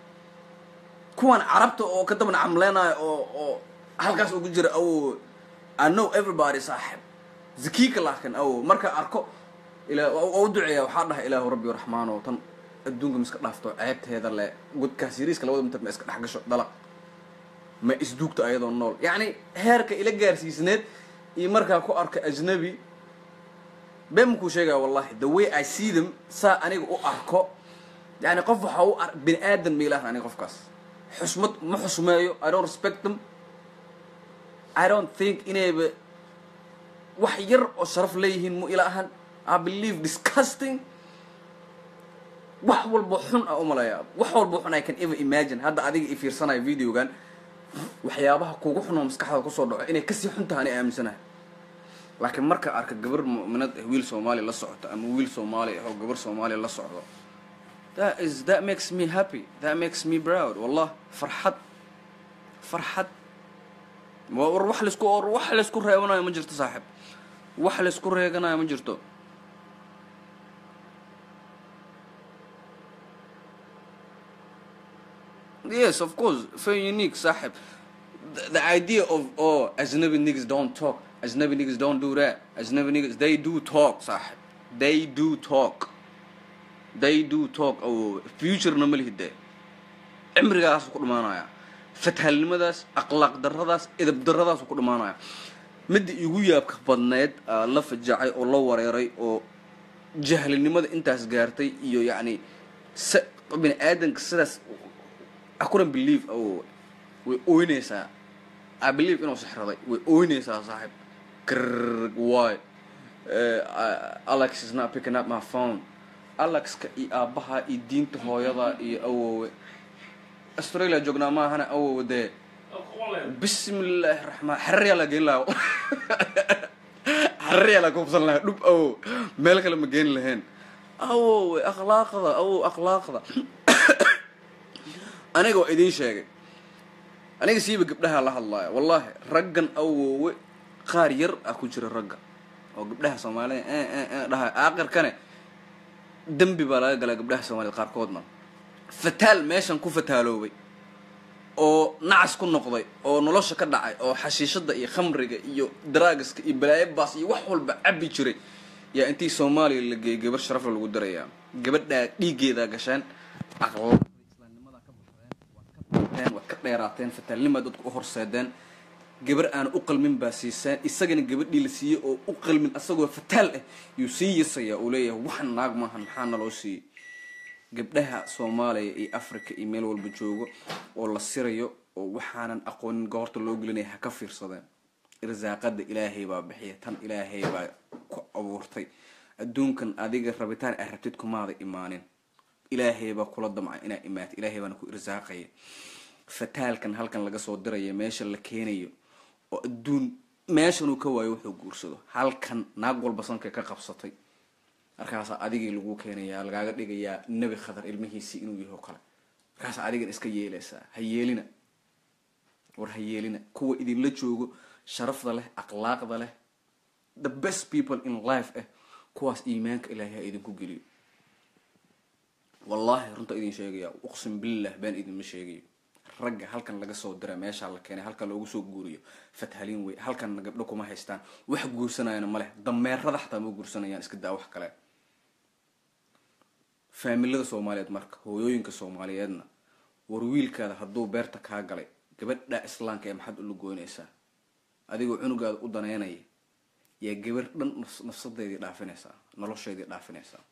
kuwan carabta oo ka daba camleenayo oo oo halkaas ugu jira awow i know everybody saaxib zakiika laakiin awow marka arko ilaa waa u duceeya waxaa dhahay ilaahu rabbi raxmaano tan adduunka ma iska dhaafto ceebteeda le godkaas yariiska labada mitir ma iska dhex gasho dalaq ma isduugto ayadoo nool yacni heerka ila gaarsiisneed iyo markaa ku arka ajnabi been makuu sheegaya wallahi the way i see them saa aniga u arko yani qof waxa u ar bini aadan ma ilahan aniga qofkaas xusmad ma xusmeeyo i don't respect them i don't think inayba wax yar oo sharaf leeyihiin mu ila ahan i believe disgusting wax walba xun a umaleeya wax walba xun i can even imagine hadda adiga i fiirsanayo videogan waxyaabaha kugu xun oo maskaxda kusoo dhaco inay kasii xun tahay ani aaminsanahay laakiin marka arka gabar mu'minad ah wiil soomaali la socoto ama wiil soomaali ah oo gabar soomaali la socdo that is that makes me happy that makes me proud wallah farxad farxad wa- war wax laisku war wax laisku reebanayo ma jirto saaxib wax laisku reeganayo ma jirto yes of course very unique saaxib the, the idea of oh ajnabi niggas don't talk ajnabi niggas don't do that ajnabi niggas they do talk saaxib they do talk they do talk oh futurena ma lihide cimrigaas ku dhamaanaya fathalnimadaas akhlaaq daradaas edab daradaas ku dhamaanaya midda igu yaabka badneed aa la fajacay oo la wareeray oo jahlinimada intaas gaartay iyo yacni se bini aadanka sidaas I couldn't believe oh way ooynaysaa I believe inuu sixraday way ooynaysaa saaxib grrrr why uh, Alex is not picking up my phone Alexka iyo aabaha iyo diinta hooyada iyo awowe Australia joognaa maahana awowe dee oo ku qolay. bismillaahi raxmaan xerriyaa la geyn lahaa xerriyaa la kubsan lahaa dhub awow meel kale ma geyn lahayn awowe akhlaaqda awow akhlaaqda aniga waa idiin sheegay aniga siiba gabdhaha la hadlaaya wallahi raggan awowe qaar yar ah ku jira ragga oo gabdhaha soomaalida eh, eh, eh, dhahay aakirkane dembi baa laga galaa gabdhaha soomaalida qaarkoodna fataal meeshan ku fataaloobay oo nacas ku noqday oo nolosha ka dhacay oo xashiishada iyo khamriga iyo dragaska iyo balaayabaas iyo wax walba cabi jiray yaa intii soomaaliya la geeyay gabar sharafla lagu darayaa gabadhaa dhiiggeedaa gasheen aqlaaqda islaamnimada ka baxdeen waad ka daateen waad ka dheeraateen fataalnimaa dadku u horseedeen gabar aan u qalmin baa siiseen isagana gabadhii la siiyey oo u qalmin asagoo fataal ah yuu sii yasaya uu leeyahay waxan naag maahan maxaa naloo siiyey gabdhaha soomaaliya iyo africa iyo meel walba joogo oo la sirayo oo waxaanan aqoonin goorta loo gelinaya ha ka fiirsadeen irsaaqada ilaahay baa bixiya tan ilaahay baa ku abuurtay adduunkan adiga rabitaan aad rabtid kumaada imaanin ilaahay baa kula damca inaa imaata ilaahay baana ku irsaaqaya fataalkan halkan laga soo diraya meesha la keenayo oo adduun meeshanuu ka waayo wuxuu guursado halkan naag walba sankay ka qabsatay markaasaa adigii lagu keenayaa lagaaga dhigayaa nebi khadar ilmihiisii inuu yaho kale markaasaa adigan iska yeelaysaa ha yeelina war ha yeelina kuwa idinla joogo sharafda leh akhlaaqda leh the best people in life eh kuwaas iimaanka ilaahay ha idinku geliyo wallaahi runta idin sheegaya uqsim billah baan idinma sheegayo ragga halkan laga soo dira meeshaa la keenay halkan loogu soo guuriyo fathaliin wey halkanna gabdho kuma haystaan wax guursanayana ma leh dameerada xataa ma guursanayaan iska daa wax kale faamilada soomaaliyeed marka hooyooyinka soomaaliyeedna war wiilkaada hadduu beerta kaa galay gabadha islaamka ee maxaad ula goynaysaa adigoo cunugaada u daneynaya yaa gabar dhan nafsadeedii dhaafinaysaa nolosheedii dhaafinaysaa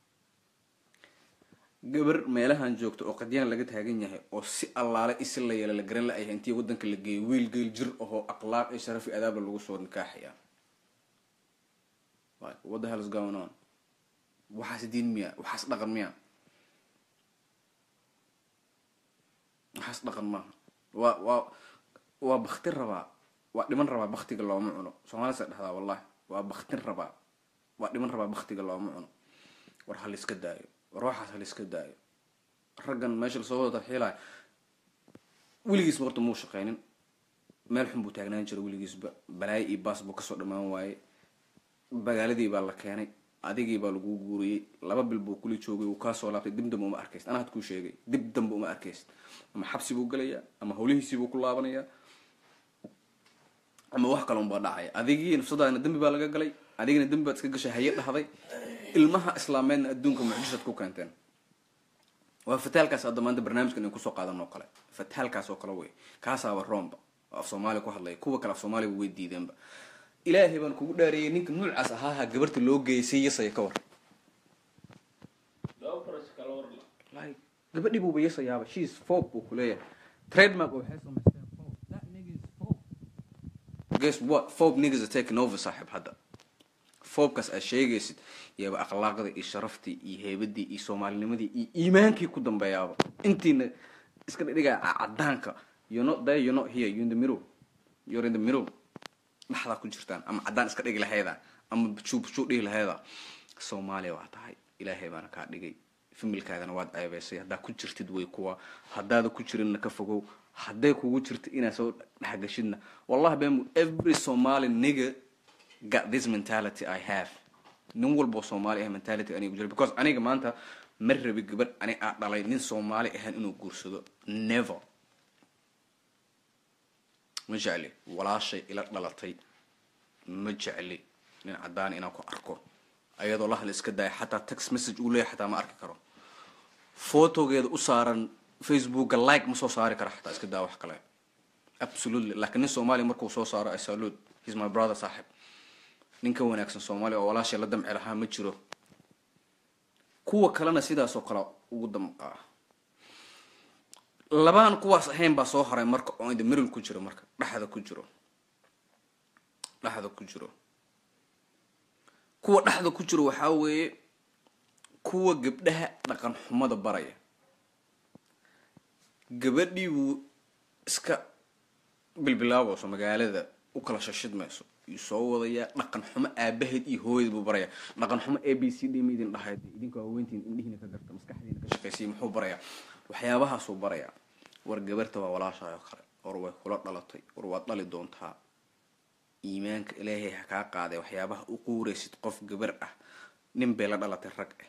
gabar meelahan joogta oo qadyaan laga taagan yahay oo si allaale isi la yeela la garan la-yahay intii wadanka la geeyay wiil geel jir ahoo akhlaaq iyo sharaf iyo adaabla lagu soo nikaaxaya what the hell is going on waxaas diin miya waxaas dhaqan miya waxaas dhaqan maaha waa waa waa baktin rabaa waa dhiman rabaa baktiga looma cuno soomaalisa dhahdaa wallahi waa baktin rabaa waa dhiman rabaa baktiga looma cuno war ha laiska daayo war waxaas ha laiska daayo raggan meesha lasoo wada tarxiilaya weligiisba horta muu shaqeynin meel xun buu taagnaan jiray weligiisba balaayo iyo baas buu kasoo dhamaan waayey magaaladii baa la keenay adigii baa lagu guuriyey laba bil buu kula joogay uu kaasoo laabtay dib dambe uma arkayst anaa had kuu sheegay dib dambe uma arkayst ama xabsi buu gelayaa ama howlihiisii buu ku laabanayaa ama wax kale unbaa dhacaya adigii nafsadaadna dembi baa laga galay adigina dembi baad iska gashay haye dhahday ilmaha islaameedna adduunka mucjisad ku keenteen waa fataalkaas hadda maanta barnaamijkan in kusoo qaadan oo kale fataalkaas oo kale wey kaasaaba roomba oo af soomaaliya ku hadlaya kuwa kale af soomaaliya way diideenba ilaahay baan kugu dhaariyay ninka nuucaas ahaaha gabarta loo geysay yasaya ka war laba barash kala warla like gabadhii buuba yasayaaba she is folk buu kuleeyahay trademark oo waxay samaysteen folk that nigga is folk guess what folk niggas are taking over saaxib hadda foobkaas aad sheegaysid yaaba akhlaaqda iyo sharaftii iyo heybadii iyo soomaalinimadii iyo iimaankii ku dambeeyaaba intiina iska dhigaya cadaanka you're not there you're not here you're in the middle you're in the middle dhaxdaa ku jirtaan ama caddaan iska dhigi lahayda ama bujuubujuu dhihi lahayda soomaaliya waa tahay ilaahay baana kaa dhigay familkaagana waad ceebeysay haddaa ku jirtid way kuwa haddaada ku jirinna ka fogow hadday kugu jirto inaad soo dhexgashidna wallahi bemu every somali nigga got this mentality i have nin walboo soomaali ah mentality aniga jira because aniga maanta ma rabi gabadh ani aa dhalay nin soomaali ahaan inuu guursado never ma jecli walaashay ila dhalatay ma jecli nin caddaan inaan ku arko ayadoo la hadla iska daaya xataa text message uu leeyahay xataa ma arki karo photogeeda u saaran facebooka like ma soo saari kara xataa iska daa wax kale absolutely laakiin nin soomaaliya markuu soo saaro i salute he's my brother saaxib nin ka wanaagsan soomaaliya oo walaashay la damci lahaa ma jiro kuwa kalena sidaasoo kale ugu damqaa labaan kuwaas ahayn baa soo haray marka oo inda middle ku jiro marka dhexda ku jiro dhexda ku jiro kuwa dhexda ku jiro waxaa weeye kuwa gabdhaha dhaqan xumada baraya gabadhii buu iska bilbilaabayso magaalada u kala shashidmayso yuu soo wadayaa dhaqan xumo aabaheed iyo hooyad buu baraya dhaqan xumo a b c d ma idin dhahayd idinka waaweyntiin indhihiina ka garta maskaxdiina ka shaqaysiya muxuu barayaa waxyaabahaasuu barayaa war gabarta waa walaashaay oo kale war way kula dhalatay war waad dhali doontaa iimaanka ilaahay ha kaa qaaday waxyaabaha u quuraysid qof gabar ah nin bay la dhalatay rag ah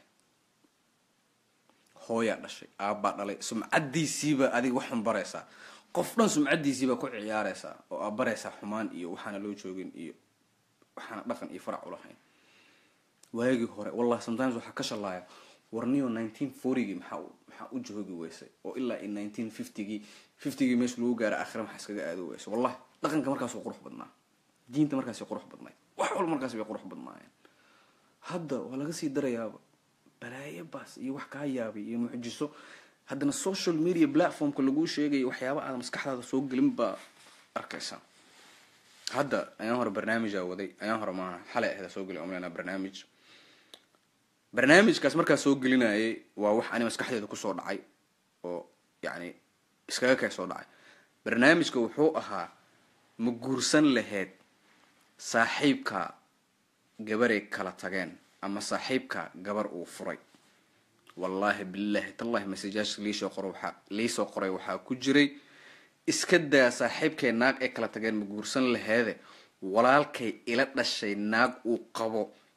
hooyaa dhashay aabbaa dhalay sumcadiisiibaa adiga waxun baraysaa qof dhan sumcadiisiibaa ku ciyaaraysaa oo aa baraysaa xumaan iyo waxaana loo joogin iyo waxaana dhaqan iyo farac ulahayn waagii hore wallahi sometimes waxaa ka shalaaya warniyo nineteen fortygii maxaa maxaa u joogi weysay oo ilaa in nineteen fiftygii fiftygii meesha lagu gaara aakhira maxaa iskaga aadi weysay wallahi dhaqanka markaas qurux badnaa diinta markaas qurux badnayd wax walba markaas bay qurux badnaayeen hadda waa laga sii darayaaba balaayo baas iyo wax kaa yaabay iyo mucjiso haddana social media platformka laguu sheegayo waxyaaba aada maskaxdaada soo gelin baa arkaysa hadda ayaan hore barnaamijaa waday ayaan hore maaha xalay ahda soo geli omlena barnaamij barnaamijkaas markaa soo gelinayay waa wax ani maskaxdeeda kusoo dhacay oo yacni iskaga kay soo dhacay barnaamijka wuxuu ahaa ma guursan lahayd saaxiibka gabaray kala tageen ama saaxiibka gabar uu furay wallaahi billahi tallahi masajaashka liisoo qoro waxaa liisoo qoray waxaa ku jiray iska daa saaxiibkay naag ay kala tageen ma guursan laheede walaalkay ila dhashay naag uu qabo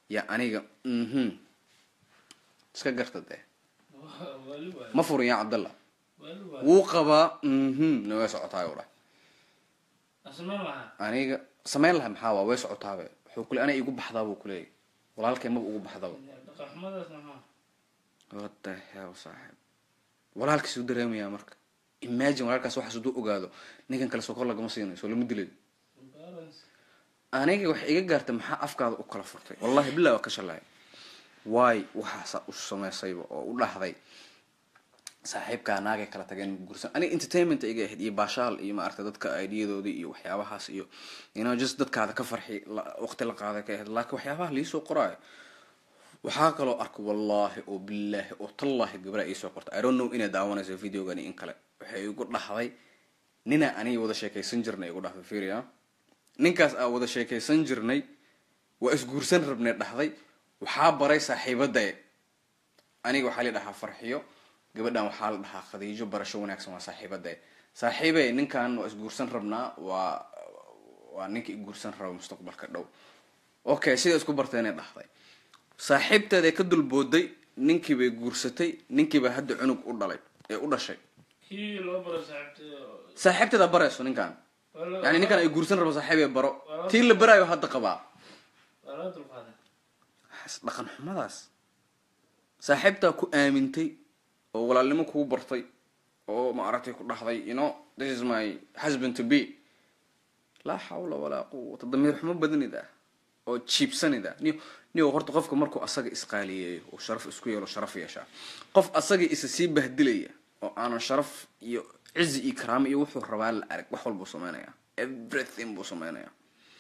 yaa aniga mhm iska garta dee wali waay ma furin yaa cabdalla wali waay wuu qabaa mhm na way socotaay u dhah asmeen lahaa aniga samayn laha maxaa waa way socotaabe wuxuu kule ana igu baxdaa buu kuleeyay walaalkay maba ugu baxdaba dhaqan xumadaas maxaa what the hell saaxiib walaalkiis u dareemayaa marka imagine walaalkaas waxaas hadduu ogaado ninkan kale sokor lagama siinayo soo lama dilayo balance aniga wax iga gaartay maxaa afkaada u kala furtay wallahi billah waa ka shalay waay waxaasa u samaysayba oo u dhahday saaxiibkaa naagay kala tageen gursan aniga entertainment iga ahayd iyo baashaal iyo maaragtay dadka aidiyadoodii iyo waxyaabahaas iyo you know just dadkaada ka farxi la- waqti la qaaday ka ahayd laakiin waxyaabaha liisoo qoraayo waxaa kaloo arka wallaahi oo bilaahi oo tallaahi gabra iisoo qorta i don't know inay daawanayso videogani in kale waxay igu dhahday nina aniga wada sheekaysan jirnay igu dhahday fiiriya ninkaas aa wada sheekaysan jirnay waa isguursan rabnay dhahday waxaa baray saaxiibadae aniga waxaa la dhahaa farxiyo gabadhan waxaa la dhahaa khadiijo barasho wanaagsan waa saaxiibadae saaxiibe ninkan waa isguursan rabnaa waa waa ninka iguursan raba mustaqbalka dhow okay sida isku barteenay dhahday saaxiibteeday ka dulbooday ninkiibay guursatay ninkiibaa hadda cunug u dhalay ee u dhashay kii loo baro saaxiibtay saaxiibteeda barayso ninkan yani ninkan ay guursan rabo saaxiibay baro tii la baraayo hadda qabaa waa laga dulqaaday Waxaas dhaqan xumadaas saaxiibtaa ku aamintay oo walaalnimo kugu bartay oo maaragtay ku dhahday you know this is my husband to be laa xawla walaa quwata damiir xumo badanid ah oo jiibsanid ah niyo niyo horta qofka markuu asaga isqaaliyeeyo oo sharaf isku yeelo sharaf yeeshaa qof asaga isa sii bahdilaya oo aanan sharaf iyo cizi iyo karaamo iyo wuxuu rabaa la arag wax walbuu sameynaya everything buu sameynaya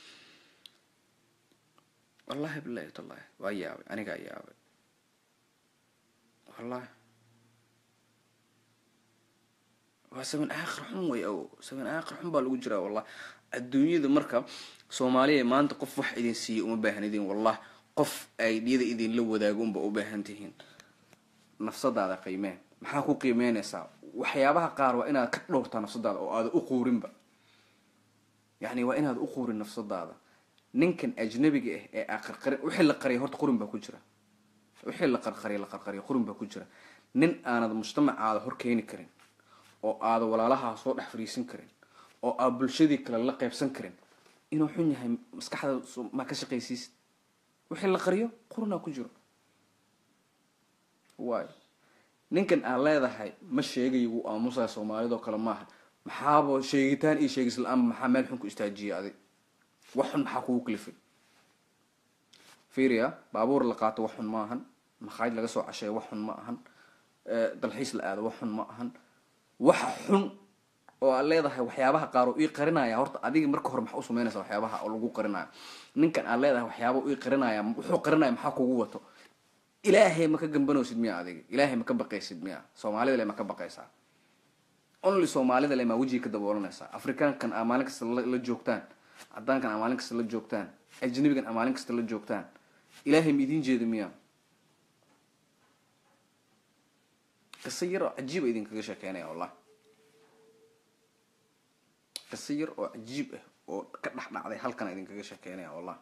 wallahi bilahi tallahi waa yaabay anigaa yaabay wallahi waa saban aakhir xun way awo saban aakhir xun baa lagu jiraa wallah adduunyada marka soomaaliya maanta qof wax idin siiya uma baahnidin wallah qof aidiyada idinla wadaago unba u baahan tihiin nafsadaada qiimeen maxaa ku qiimeynaysaa waxyaabaha qaar waa inaad ka dhowrtaa nafsadaada oo aada u quurinba yacni waa inaad u quurin nafsadaada ninkan ajnabiga ah ee aa qarqari wixii la qariyay horta qurin baa ku jira wixii la qarqariya la qarqariya qurin baa ku jira nin aanad mujtamacaada hor keeni karin oo aada walaalahaa soo dhex fadhiisan karin oo aad bulshadii kale la qaybsan karin inuu xun yahay maskaxda so- maa ka shaqaysiisid wixii la qariyo qurinaa ku jiro waayo ninkan aan leedahay ma sheegayo wuu aamusaya soomaalidoo kale maaha maxaaba sheegitaan iyo sheegis la-aanba maxaa meel xun ku istaajiyay adig wax xun maxaa kugu kalifay fiiriya baabuur la qaato wax xun ma ahan makhaayid laga soo casheeyo wax xun ma ahan eh, dalxiis la aado wax xun ma ahan waxa xun oo aad leedahay waxyaabaha qaar oo ii qarinaya horta adiga marka hore maxaa u samaynaysa waxyaabaha oo lagu qarinayo ninkan aad leedahay waxyaaba ii qarinaya wuxuu qarinaya maxaa kugu wato ilaahay ma ka gambanaysid miya adiga ilaahay ma ka baqaysid miya soomaalida le ma ka baqaysaa only soomaalida le maa wejiga ka daboolanaysaa afrikaankan aa maalin kasta la la joogtaan cadaankan aa maalin kasta la joogtaan ajnabigan aa maalin kasta la joogtaan ilaahay ma idiin jeeda miya qiso yar oo cajiiba idinkaga sheekeynaya wallah qiso yar oo cajiib ah oo ka dhex dhacday halkan idinkaga sheekeynaya wallah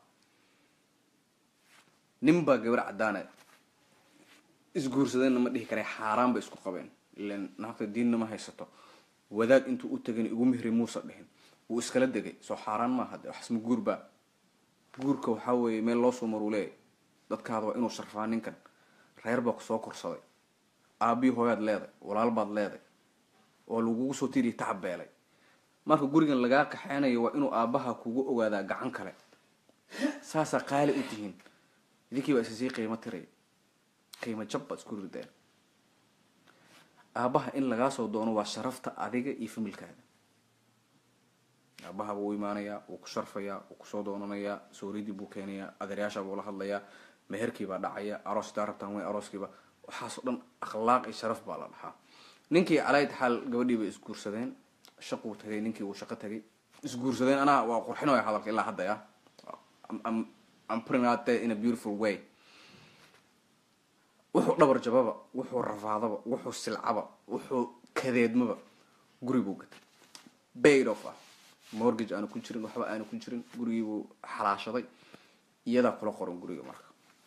nin baa gabar caddaanaya isguursadeenna ma dhihi karay xaaraan bay isku qabeen ilan naagta diinna ma haysato wadaad intuu u tagay igu mihri muusa dhihin wuu iskala degay soo xaaraan maaha de waxasma guur baa guurka waxaa weeye meel loo soo maruu leeyahy dadkaada waa inuu sharfaa ninkan reer baa kusoo korsaday aabii hooyaad leeday walaal baad leeday oo lagugu soo tiriya tacab beelay marka gurigan lagaa kaxeynayo waa inuu aabbaha kugu ogaadaa gacan kale saasaa qaali u tihiin idinkii baa isasii qiimo tiray qiimo jab baad isku rideen aabbaha in lagaa soo doono waa sharafta adiga iyo familkaada aabbaha buu u imaanayaa wuu ku sharfayaa wuu kusoo doonanayaa sooridii buu keenayaa adeeryaasha buu la hadlayaa meherkii baa dhacaya aroos daa rabtaan way arooskiiba waxaasoo dhan akhlaaq iyo sharaf baa la dhahaa ninkii calayd xaal gabadhii bay isguursadeen shaquu tagay ninkii wuu shaqo tagay isguursadeen anaa waa qurxinaya hadalka ilaa hadda ya I'm- I'm- I'm putting out there in a beautiful way wuxuu dhabar jababa wuxuu rafaadaba wuxuu silcaba wuxuu kadeedmaba guri buu gatay baid off ah mortgage aanu ku jirin waxba aanu ku jirin gurigiibuu xalaashaday iyadaa kula qoran guriga marka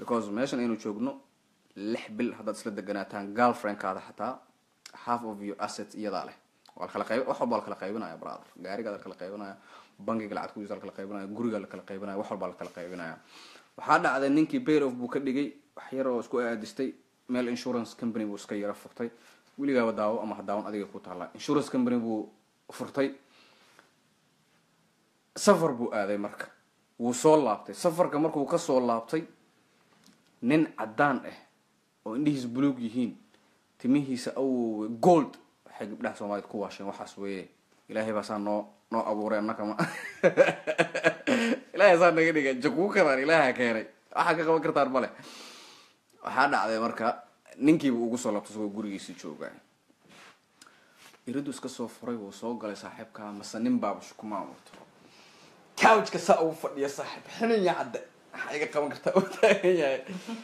because meeshan aynu joogno lix bil haddaad isla deganaataan girlfriendkaada xataa half of your assets iyadaa leh waa la kala qayb wax walba la kala qaybinaya brother gaarigaa la kala qaybinaya bankiga lacag kujiisa la kala qaybinaya gurigaa la kala qaybinaya wax walbaa la kala qaybinaya waxaa dhacday ninkii bayr of buu ka dhigay wax yar oo isku aadistay meel insurance company buu iska yara furtay weligaaba daawo ama hadaawan adiga ku taala insurance company buu furtay safar buu aaday marka wuu soo laabtay safarka markuu kasoo laabtay nin caddaan ah oo indhihiisa buluug yihiin timihiisa awowe gold waxay gabdhaha soomaaliyed ku waasheen waxaas weeye ilaahay baa saa noo noo abuuray annaka ma ilahay saa naga dhiga jakuu kadaan ilaaha keenay waxaa ka qaban kartaan male waxaa dhacday marka ninkiiba ugu soo laabtay isagoo gurigiisii jooga iridu iska soo furay wuu soo galay saaxiibkaa mase nin baaba shukumaa wato couchka saa ugu fadhiya saaxiib xininya cadde maxaa iga qaban kartaa u taagan yahay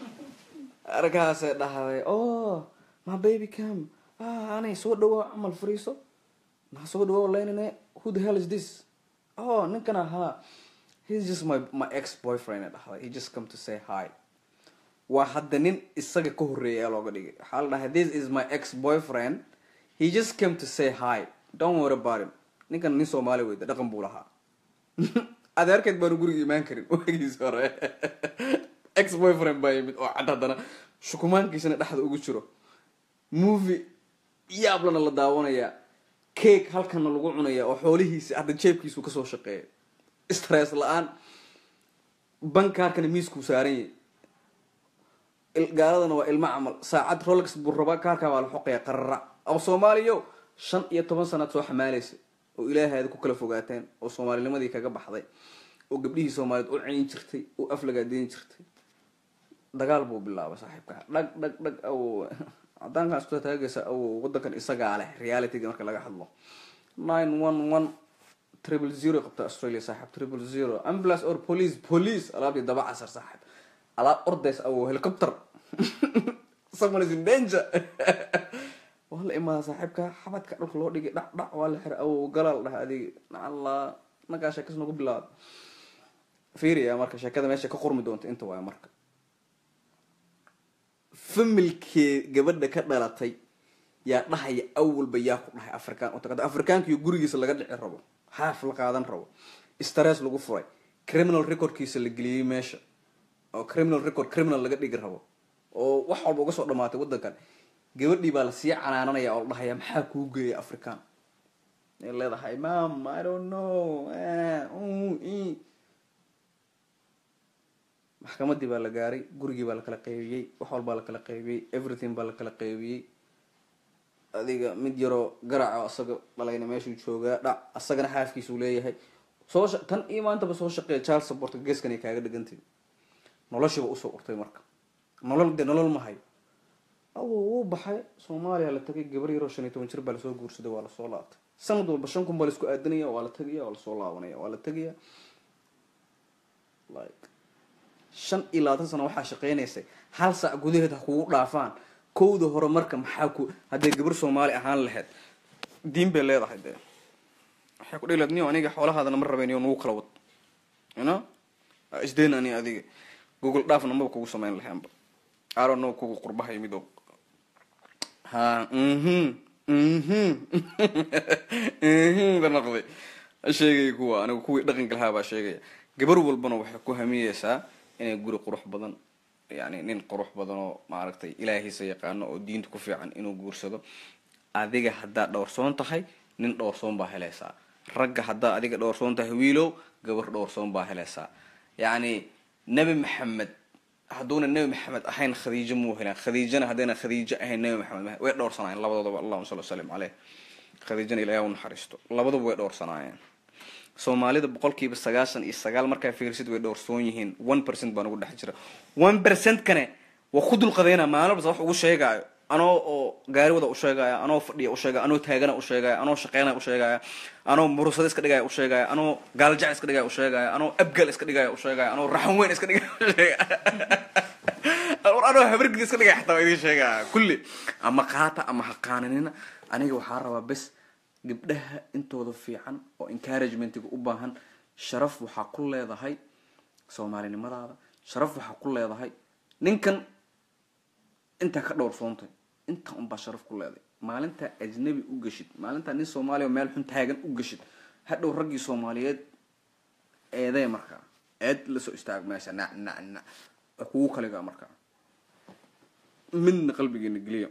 arkaasay dhahday oh my baby cam ah anay soo dhawaa camal fariiso maxaa soo dhawaa laynane who the hell is this oh ninkan ahaa he's just my my ex boyfriend dhahday he just come to say hi waa hadda nin isaga ka horreeyay ee looga dhigay waxaa la dhahay this is my ex boyfriend he just came to say hi don't worry about him ninkan nin soomaali weyda dhaqan buu lahaa adeerkeed baanu guriga imaan karin wagiis hore ex boyfriend baa yimid oo cad haddana shukumaankiisana dhexda ugu jiro movie yaablana la daawanayaa cake halkana lagu cunaya oo xoolihiisi hadda jeebkiisu kasoo shaqeeya stress la-aan bankaarkana miiskuu saaran yahay gaaladana waa ilmo camal saacad rolex buu rabaa kaarkaa waa la xoqaya qarara oo soomaaliyo shan iyo toban sanaad soo xamaalaysa oo ilaahaada ku kala fogaateen oo soomaalinimadii kaga baxday oo gabdhihii soomaaliyeed u ceyn jirtay oo aflagaadeyn jirtay dagaal buu bilaabay saaxiibka dhag dhag dhag awow cadaankan isku taagaysa awow wadankan isagaa leh realityga marka laga hadlo nine one one triple zero qabta australia saaxiib triple zero ambulance or police police alaabtii daba casar saaxiib alaab ordays awow helicopter someone is in danger waa la imaada saaxiibka xabadka dhulka loo dhigay dhac dhac waa la xira awow galaal dhaha adig nacalla nagaa sheekas nagu bilaabay fiiriya marka sheekada meesha ka qormi doonta inta waaya marka familkee gabadha ka dhalatay yaa dhahaya awalba yaa ku dhahay afrikaan utagada afrikaankiyo gurigiisa laga dhici rabo haaf la qaadan rabo stress lagu furay criminal recordkiisa la geliyey meesha oo criminal record criminal laga dhigi rabo oo wax walba uga soo dhamaatay wadankan gabadhii baa lasii canaananaya oo la dhahaya maxaa kuu geeya african ay leedahay mam i don't know maxkamadii baa la gaaray gurigii baa lakala qaybiyey wax walbaa lakala qaybiyey everything baa lakala qaybiyey adiga mid yaroo garaca asaga dhalayna meeshuu joogaa dhac asagana xaafkiisuu leeyahay soo tan iyo maantaba soo shaqeeya child supportka geeskan kaaga dhigantay noloshiiba usoo urtay marka nolol dee nolol ma hayo awo wuu baxay soomaaliya la tagay gabar yaroo shan iyo toban jir baa lasoo guursaday waa lasoo laabtay sanad walba shan kun baa laisku aadanaya waa la tagaya waa lasoo laabanaya waa la tegaya like shan iyo labaatan sano waxaa shaqeynaysay hal saac gudaheed ha kugu dhaafaan kowda hore marka maxaa ku hadday gabar soomaali ahaan lahayd diin bay leedahay dee waxay ku dhihi lahayd niyo aniga xoolahaadana ma rabeyn iyo nagu kala wad you know isdeen ani adiga google dhaafna maba kugu samayn lahaanba aro no kugu qurbaha yimid oo ha mhm mhm mhm ba noqday sheegaya kuwa anigu kuwii dhaqanka lahaa baa sheegaya gabar walbana waxay ku hamiyeysaa inay guri qurux badan yani nin qurux badan oo maaragtay ilaahiisa yaqaano oo diinta ku fiican inuu guursado adiga haddaad dhowrsoon tahay nin dhowrsoon baa helaysaa ragga haddaad adiga dhowrsoon tahay wiilow gabar dhowrsoon baa helaysaa yacni nebi maxamed hadduuna nebi maxamed ahayn khadiijo muu helaan khadiijana haddayna khadiijo ahayn nebi maxamed way dhowrsanaayeen labadoodaba allahuma salli wasalim caleyh khadiijana ilaah u naxariisto labaduba way dhowrsanaayeen soomaalida boqolkiiba sagaashan iyo sagaal markaa fiirsid way dhowrsoon yihiin one percent baan ugu dhex jira one percent kane waa ku dulqadayna maalin basta wax ugu sheegaayo anoo oo gaari wada usheegaya anoo fadhiya usheegaya anoo taagana usheegaya anoo shaqeynaya usheegaya anoo murusada iska dhigaya usheegaya anoo gaaljac iska dhigaya usheegaya anoo abgal iska dhigaya usheegaya anoo raxan weyn iska dhigaya usheegaya anoo habargid iska dhigaya xataa waa idin sheegaya kulli ama qaata ama haqaananina aniga waxaa rabaa bes gabdhaha intooda fiican oo encouragement-ga u baahan sharaf waxaa ku leedahay soomaalinimadaada sharaf waxaa ku leedahay ninkan intaa ka dhowrsoontay intaa unbaa sharaf ku leeday maalintaa ajnabi u geshid maalintaa nin soomaaliya oo meel xun taagan u geshid hadhow raggii soomaaliyeed eedee markaa eed lasoo istaag meesha nac nac nac waa kugu kaligaa markaa midna qalbigeena geliya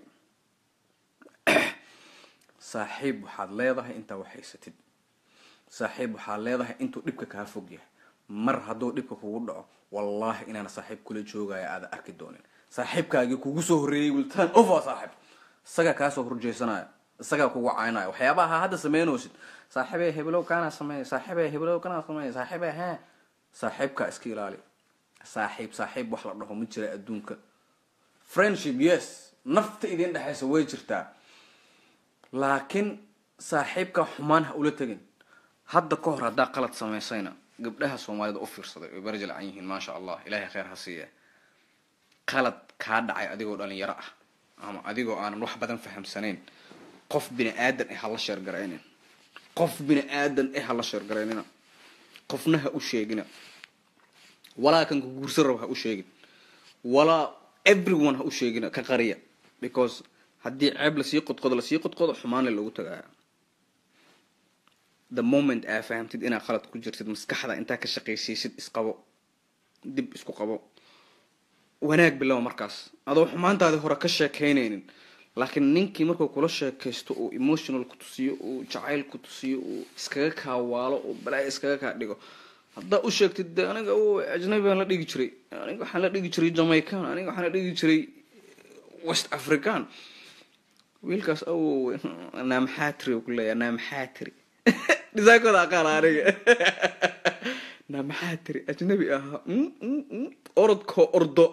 saaxiib waxaad leedahay intaa wax haysatid saaxiib waxaad leedahay intuu dhibka kaa fog yahay mar hadduu dhibka kugu dhaco wallaahi inaana saaxiib kula joogaya aada arki doonin saaxiibkaagii kugu soo horreeyey wiltaan over saaxiib isagaa kaasoo horjeysanaya isagaa kugu caynaya waxyaabaha hadda sameynoosid saaxiibee hebelow kaana sameeya saaxiibee hebelow kana sameeya saaxiibee hee saaxiibkaa iska ilaali saaxiib saaxiib wax la dhaho ma jira adduunka friendship yes nafta idin dhexaysa way jirtaa laakiin saaxiibkaa xumaan ha ula tegin hadda ka hor haddaa qalad samaysayna gabdhaha soomaalida u fiirsaday way barjilcan yihiin maasha allah ilaahay kheyr ha siiya qalad kaa dhacay adigoo dhalinyaro ah ama adigoo aanan wax badan fahamsanayn qof bini aadan eh hala sheergaraynin qof bini aadan eh hala sheergaraynina qofna ha u sheegina walaa kan ku guursan rabo ha u sheegin walaa everyone ha u sheegina ka qariya because haddii ceeb lasii qodqodo lasii qodqodo xumaanle lagu tagaaya the moment aa fahamtid inaad qalad ku jirtid maskaxda intaa ka shaqaysiisid isqabo dib isku qabo wanaag bilow markaas adoo xumaantaadii hore ka sheekaynaynin laakiin ninkii markuu kula sheekaysto uu emotional ku tusiyo uu jacayl ku tusiyo uu iskaga kaawaalo uu balaayo iskaga kaa dhigo haddaa u sheegtid de aniga ajnabi baan la dhigi jiray aniga waxaan la dhigi jiray jamaican aniga waxaan la dhigi jiray west african wiilkaas awow naamaxaatiri ku leeya naamaxaatiri dhisaakooda aqaana aniga naamaxaatiri ajnabi ahaa orodkoo ordo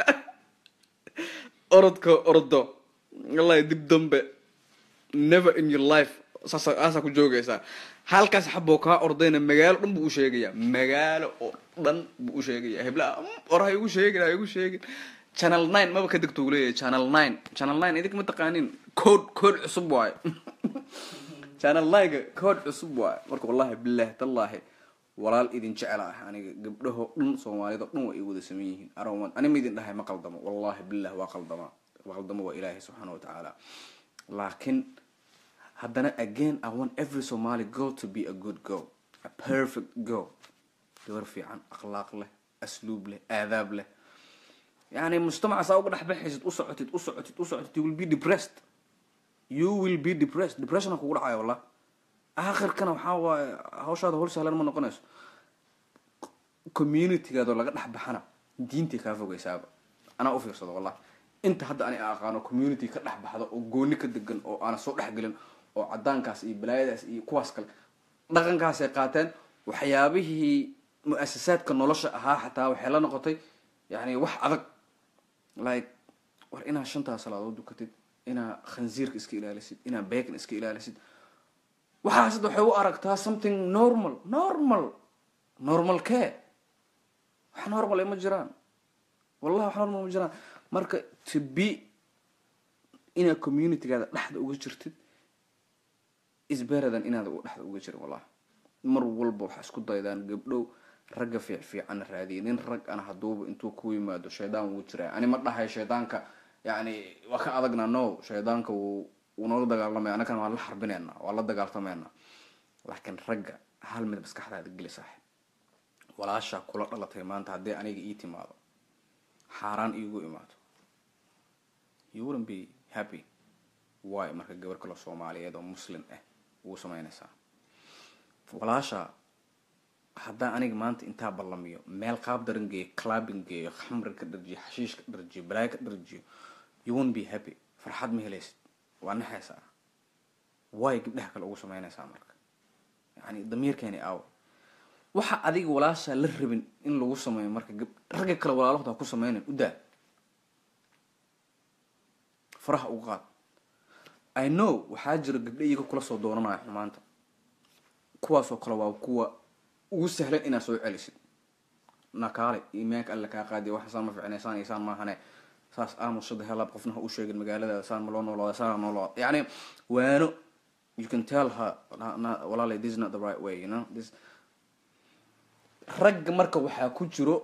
orodkoo ordo wallahi dib dambe never in your life saasa aasaa ku joogaysaa halkaas xaboo kaa ordayna magaalo dhan buu u sheegayaa magaalo oo dhan buu u sheegayaa heblaha or ha igu sheegin ha igu sheegin channel nine maba ka degto uu leeyahay channel nine channel nine idinka ma taqaanin code code cusub waayo channel nine-ga code cusub waayo marka wallahi billahi tallaahi walaal idin jecel ah aniga gabdhaho dhan soomaalida dhan waa ay wada saman yihiin arowan ani ma idin dhahay ma qaldamo wallahi billah waa qaldama qaldamo waa ilaahay subxaana watacaala laakiin haddana again i want every somali girl to be a good girl a perfect girl gabar fiican akhlaaq leh asluub leh aadaab leh yani mujtamaca saa uga dhex baxaysid u socotid u socotid u socotid you will be depressed you will be depressed depressiona kugu dhacaya wallah aakhirkana waxaa waaye hawshaada howl sahlan ma noqonayso communitygaadoo laga dhex baxana diintay kaa fogaysaaba anaa u fiirsado wallah inta hadda ani aqaano community ka dhex baxda oo gooni ka degan oo aana soo dhexgelin oo cadaankaas iyo balaayadaas iyo kuwaas kale dhaqankaasay qaateen waxyaabihii mu-asasaadka nolosha ahaa xataa waxay la noqotay yani wax adag like war inaa shantaa salaadood dukatid inaa khansiirka iska ilaalisid inaa beekan iska ilaalisid waxaas hadda waxay u aragtaa something normal normal normal kee wax normal ay ma jiraan wallahi wax normal ma jiraan marka to be inaad communitygaada dhexda uga jirtid is better than inaad dhexda uga jirin wallahi mar walba waxaa isku daydaan gabdhow ragga fiic fiicanna raadiya nin rag ana haduuba intuu ku yimaado shaydaan wuu jiraa ani ma dhahay shaydaanka yani waa ka adagna no shaydaanka wuu wuu noola dagaalamaya annagana waan la xarbinayna waan la dagaaltamayna laakiin ragga hal mid maskaxdaada geli saaxib walaashaa kula dhalatay maanta haddii aniga ii timaado xaaraan iigu imaado you wouldn't be happy why marka gabar kale soomaaliyeed oo muslim ah ugu samaynaysaa walaasha haddaa aniga maanta intaa ballamiyo meel qaab daran geeyo clabin geeyo khamri ka dharjiyo xashiish ka dharjiyo balaayo ka dharjiyo you won't be happy farxad ma helaysid waa naxaysaa way gabdhaha kale ugu samaynaysaa marka yani damiirkeeni aawa waxa adiga walaashaa la rabin in lagu sameeyo marka ragga kale walaalahooda ku sameynan u daa faraha uga qaad i know waxaa jira gabdha iyaga kula soo doonanaya xumaanta kuwaasoo kale waa kuwa ugu sahlan inaad soo celisid nakaale imaanka alla kaa qaadiya waxa saan ma ficnaysaan iyo saan maahane saas aamusada helaab qofna ha u sheegin magaalada saan ma loo noolaada saan noolaada yani waano you can tell her walaalay this is not the right way you know this ragga marka waxaa ku jiro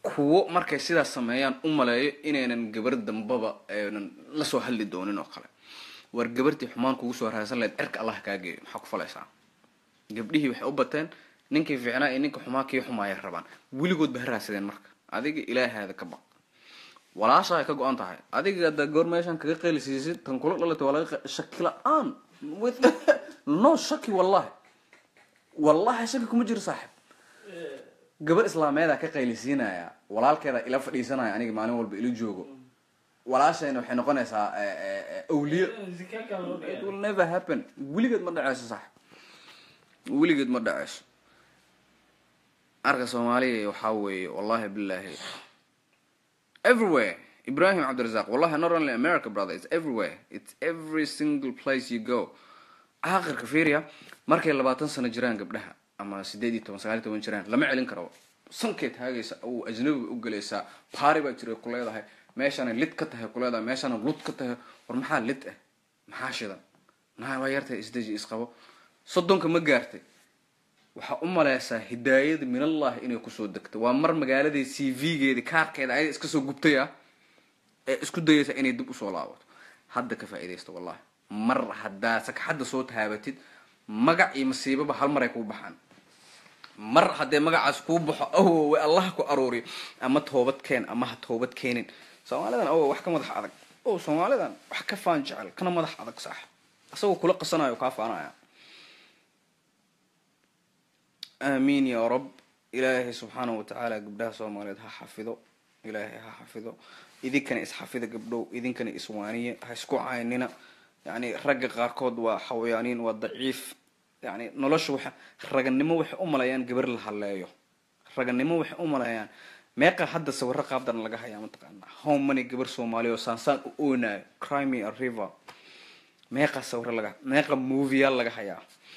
kuwo markay sidaas sameeyaan u maleeyo inaynan gabar dambaba aynan lasoo hadli doonin oo kale war gabartii xumaan kugu soo raadsan lahayd cirka allah kaa geeyo maxaa ku falaysaa gabdhihii waxay u bateen ninkii fiicnaa iyo ninka xumaa kii xumaaya rabaan weligood ba ha raadsadeen marka adiga ilaahaada ka baq walaasha ay ka go-an tahay adiga haddaa goor meeshan kaga qeylisiisid tan kula dhalatay waa laga qe- shaki la-aan with no shaki wallahi wallahi shaki kuma jiro saaxib gabar islaameedaa ka qaylisiinaya walaalkeeda ila fadhiisanaya aniga maalin walba ila joogo walaashayna waxay noqonaysaa eh, eh, eh, awliyo zikaaka loo it dhigay will never happen weligeed ma dhaceyso sax weligeed ma dhaceyso arka soomaaliya waxaa weeye wallahi billahi everywhere ibrahim cabdirazaq wallahi not only america brother it's everywhere it's every single place you go aakhirka fiiriya markay labaatan sano jiraan gabdhaha ama sideed iyo toban sagaal iyo toban jiraan lama celin karo sankay taagaysa aw ajnabiga u gelaysaa baari baa jiray ku leedahay meeshana lid ka tahay ku leedahay meeshana lud ka tahay war maxaa lid ah maxaa shidan maxaa waa yartahay isdeji isqabo soddonka ma gaartay waxaa u maleysaa hidaayada minallahi inay kusoo degto waa mar magaaladii c v-geedi kaarkeeda ayada iska soo gubtay ah ee isku dayaysa inay dib usoo laabato hadda ka faa'iidaysta wallahi mar haddaa sagxadda soo taabatid magac iyo masiibaba hal maray kuu baxaan mar haddee magacaas kuu baxo awowe allah ku aruuriyo ama toobad keen ama ha toobad keenin soomaalidan awow wax ka madax adag o soomaalidan wax ka faan jecel kana madax adag sax isagoo kula qasanayo kaa faanaya aamiin ya rab ilaahay subxaanahu watacaala gabdhaha soomaaliyeed ha xafido ilaahay ha xafido idinkana isxafida gabdhow idinkana iswaaniye ha isku caynina yani ragga qaarkood waa xawayaaniin waa daciif yani nolosha waxa raganimo waxay u maleeyaan gabar la haleeyo raganimo waxay u maleeyaan meeqa hadda sawiro qaabdan laga hayaa mataqaana how many gabar soomaaliya oo saansaan u oonayo crime a river meeqa sawiro laga meeqa movieyaal laga hayaa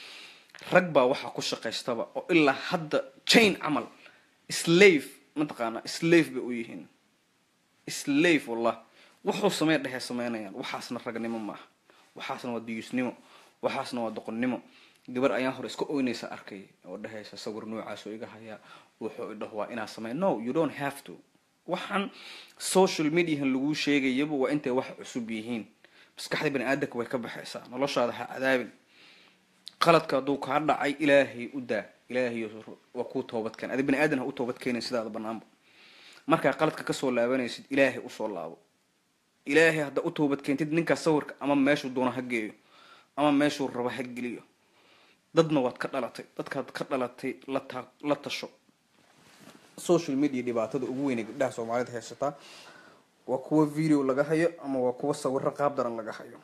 rag baa waxaa ku shaqaystaba oo ilaa hadda chain camal slave mataqaana slave bay u yihiin slave wallah wuxuu samey dhehee sameynayaan waxaasna ragnimo maaha waxaasna waa diyuusnimo waxaasna waa doqonnimo gabar ayaan hore iska oynaysa arkay oo dhehaysa sawir noocaas oo iga hayaa wuxuu idhaho waa inaa samey no you don't have to waxaan social mediahan laguu sheegayaba waa intay wax cusub yihiin maskaxda bani aadamka way ka baxaysaa noloshaada ha cadaabin qaladka hadduu kaa dhacay ilaahay u daa ilaahay waa kuu toobadkeen adi bani aadan ha u toobad keenin sidaada banaanba markaa qaladka kasoo laabanaysid ilaahay usoo laabo ilaahay hadda u toobad keentid ninkaa sawirka ama meeshuu doona ha geeyo ama meeshuu rabo ha geliyo dadna waad ka dhalatay dadkaad ka dhalatay lata la tasho social media dhibaatada ugu weynay gabdhaha soomaalida haysataa waa kuwa video laga hayo ama waa kuwa sawiro qaab daran laga hayo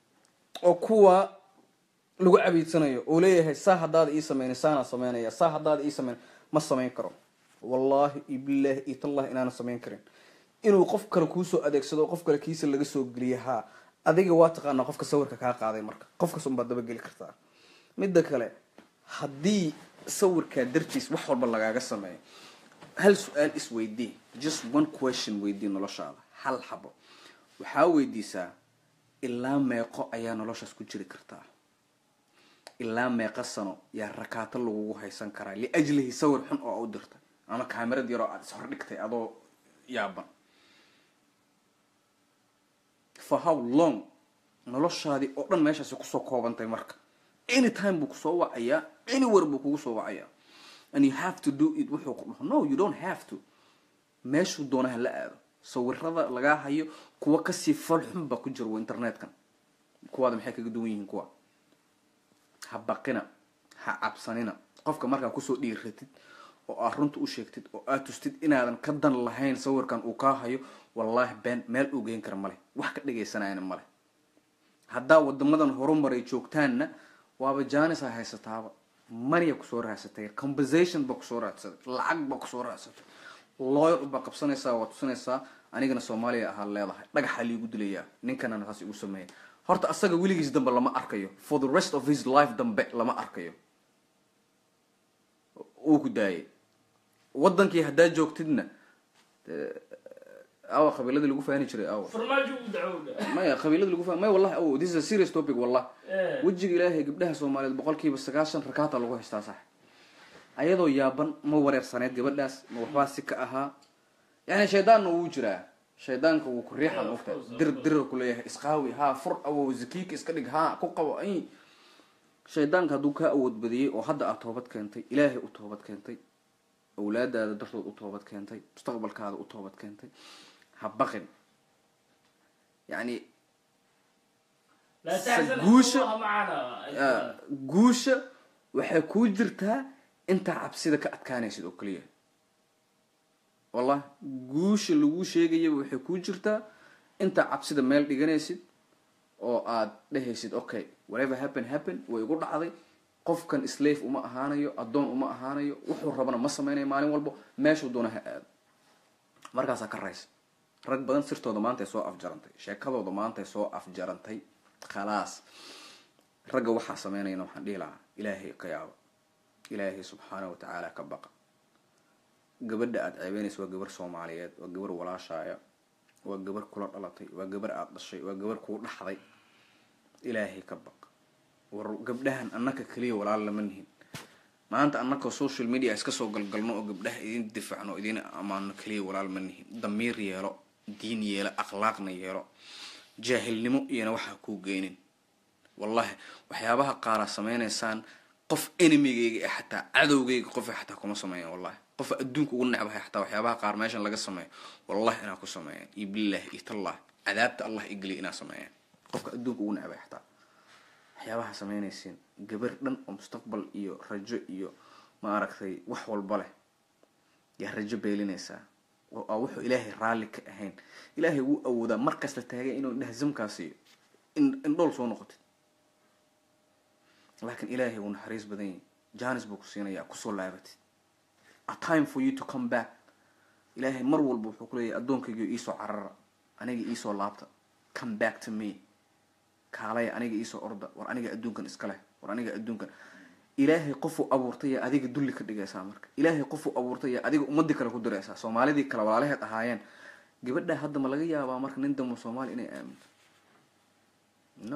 oo kuwa lagu cabiidsanayo oo leeyahay saa haddaada ii sameyn saanaa sameynaya saa haddaada ii sameyn ma samayn karo wallahi iyo billahi iyo tallahi inaana samayn karin inuu qof kale kuusoo adeegsado oo qof kale kiisa laga soo geliya haa adiga waa taqaanaa qofka sawirka kaa qaaday marka qofkas unbaad dabageli kartaa midda kale haddii sawirkaa dartiis wax walba lagaaga sameeyo hal su-aal isweydii just one question weydii noloshaada hal xabo waxaa weydiisaa ilaa meeqo ayaa noloshaas ku jiri kartaa ilaa meeqa sano yaa rakaato lagugu haysan karaa liajlihi sawir xun oo u dirtay ama kaamirad yaroo aada is hordhigtay adoo yaaban for how long noloshaadii oo dhan meeshaasi kusoo koobantay marka any time buu kusoo wacayaa anywhere buu kugu soo wacayaa and you have to do it wuxuu ku dhaho no you don't have to meeshuu doonaha la aado sawirada lagaa hayo kuwa kasii fal xun baa ku jira wa internetkan kuwaada maxay kaga duwan yihiin kuwa ha baqina ha cabsanina qofka markaa kusoo dhiiratid oo aad runta u sheegtid oo aad tustid inaadan ka dan lahayn sawirkan uu kaa hayo wallaahi been meel uu geyn kara male wax ka dhegaysanayana male haddaa wadamadan horumaray joogtaanna waaba janis a haysataaba maniya kusoo raadsatay compensation baa kusoo raadsatay lacag baa kusoo raadsatay lawyer baa qabsanaysaa waa tusinaysaa anigana soomaaliya ahaa leedahay dhagaxaa liigu dilayaa ninkana saas igu sameeya horta asaga weligiis dambe lama arkayo for the rest of his life dambe lama arkayo uu ku daayay wadankii haddaa joogtidna awa qabiiladii lagu faani jiray awa farmaajo u dacowda maya qabiilada lagu fa maya wallahi awo this is a serious topic wallah Eh. wejiga ilaahay gabdhaha soomaaliyeed boqolkiiba sagaashan rakaata lagu haystaa sax ayadoo yaaban ma wareersaneyd gabadhaas ma waxbaa si ka ahaa yani shaydaanna wuu jiraa shaydaanka wuu ku riixa Yeah, of mogta course, of dir course. dirir kuleeyahay isqaawi haa fur awow zakiika iska dhig haa ku qabo ay shaydaanka hadduu kaa awood badiyey oo hadda aad toobad keentay ilaahay u toobad keentay awlaadaada dartood u toobad keentay mustaqbalkaada u toobad keentay ha baqin yani لا تحزن سجوشة. الله معنا ah, guusha waxay kuu jirtaa intaa cabsida ka adkaanaysid oo keliya wallah guusha lagu sheegayaba waxay kuu jirtaa intaa cabsida meel dhiganaysid oo aad dhehaysid okay whatever happen happen way igu dhacday qofkan slave uma ahaanayo addoon uma ahaanayo wuxuu rabana ma sameynayo maalin walbo meeshuu doona ha aado markaasaa ka raysa rag badan sirtooda maantay soo afjarantay sheekadooda maantay soo afjarantay khalaas ragga waxaa sameynayana waxaan dhihi lahaa ilaahay ka yaaba ilaahay subxaana wa tacaala ka baqa gabadha aada ceebeynaysa waa gabar soomaaliyeed waa gabar walaashaaya waa gabar kula dhalatay waa gabar aada dhashay waa gabar kuu dhaxday ilaahay ka baq war gabdhahan annaka keliya walaal lama nihin maanta annakoo social media iska soo galgalno oo gabdhaha idin difaacno idin ammaano keliya walaal ma nihin damiir yeelo diin yeelo akhlaaqna yeelo jaahilnimo iyona waxaa kuu geynin wallahi waxyaabaha qaaraa sameynaysaan qof enimigayga ee xataa cadowgayga qofa xataa kuma sameeyan wallahi qofa adduunka ugu necbahay xataa waxyaabaha qaar meeshan laga sameeyo wallahi inaa ku sameeyan iyo billahi iyo tallah cadaabta allah igeliya inaa sameeyan qofka adduunka ugu necbahay xataa waxyaabaha sameynaysiin gabar dhan oo mustaqbal iyo rajo iyo maaragtay wax walba leh yaa rajo beelinaysaa oo aa wuxuu ilaahay raalli ka ahayn ilaahay wuu awoodaa markasta taagay inuu dhahzamkaa siiyo in indhool soo noqotid laakiin ilaahay wuu naxariis badan yahay janis buu ku siinayaa kusoo laabatid a time for you to come back ilaahay mar walba wuxuu ku leeyahay addoonkaygiio iisoo carara aniga iisoo laabta come back to me kaalaya aniga iisoo orda war aniga adduunkan iska leh war aniga adduunkan ilaahay qofuu abuurtay yaa adiga dulli ka dhigaysaa marka ilaahay qofuu abuurtay yaa adiga ummadii kale ku diraysaa soomaalidii kale walaalaheed ahaayeen gabadha hadda ma laga yaabaa marka nin damo soomaali inay aaminto no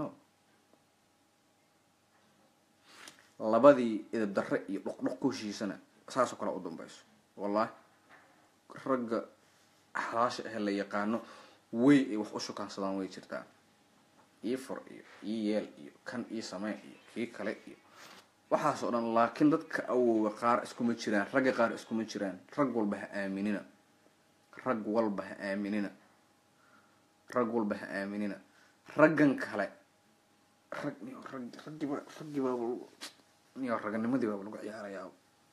labadii idab darre iyo dhoqdhoq ku heshiisana saasoo kale u dambayso wallahi ragga xalaasha ahe la yaqaano way ay wax u shukaansadaan way jirtaa ii fur iyo ii yeel iyo kan ii samee iyo kii kale iyo waxaas oo dhan laakiin dadka awowga qaar iskuma jiraan ragga qaar iskuma jiraan rag walba ha aaminina rag walba ha aaminina rag walba ha aaminina raggan kale rag niyo rag raggiiba raggiibaaba niyo raganimadii baaba lagu ciyaarayaa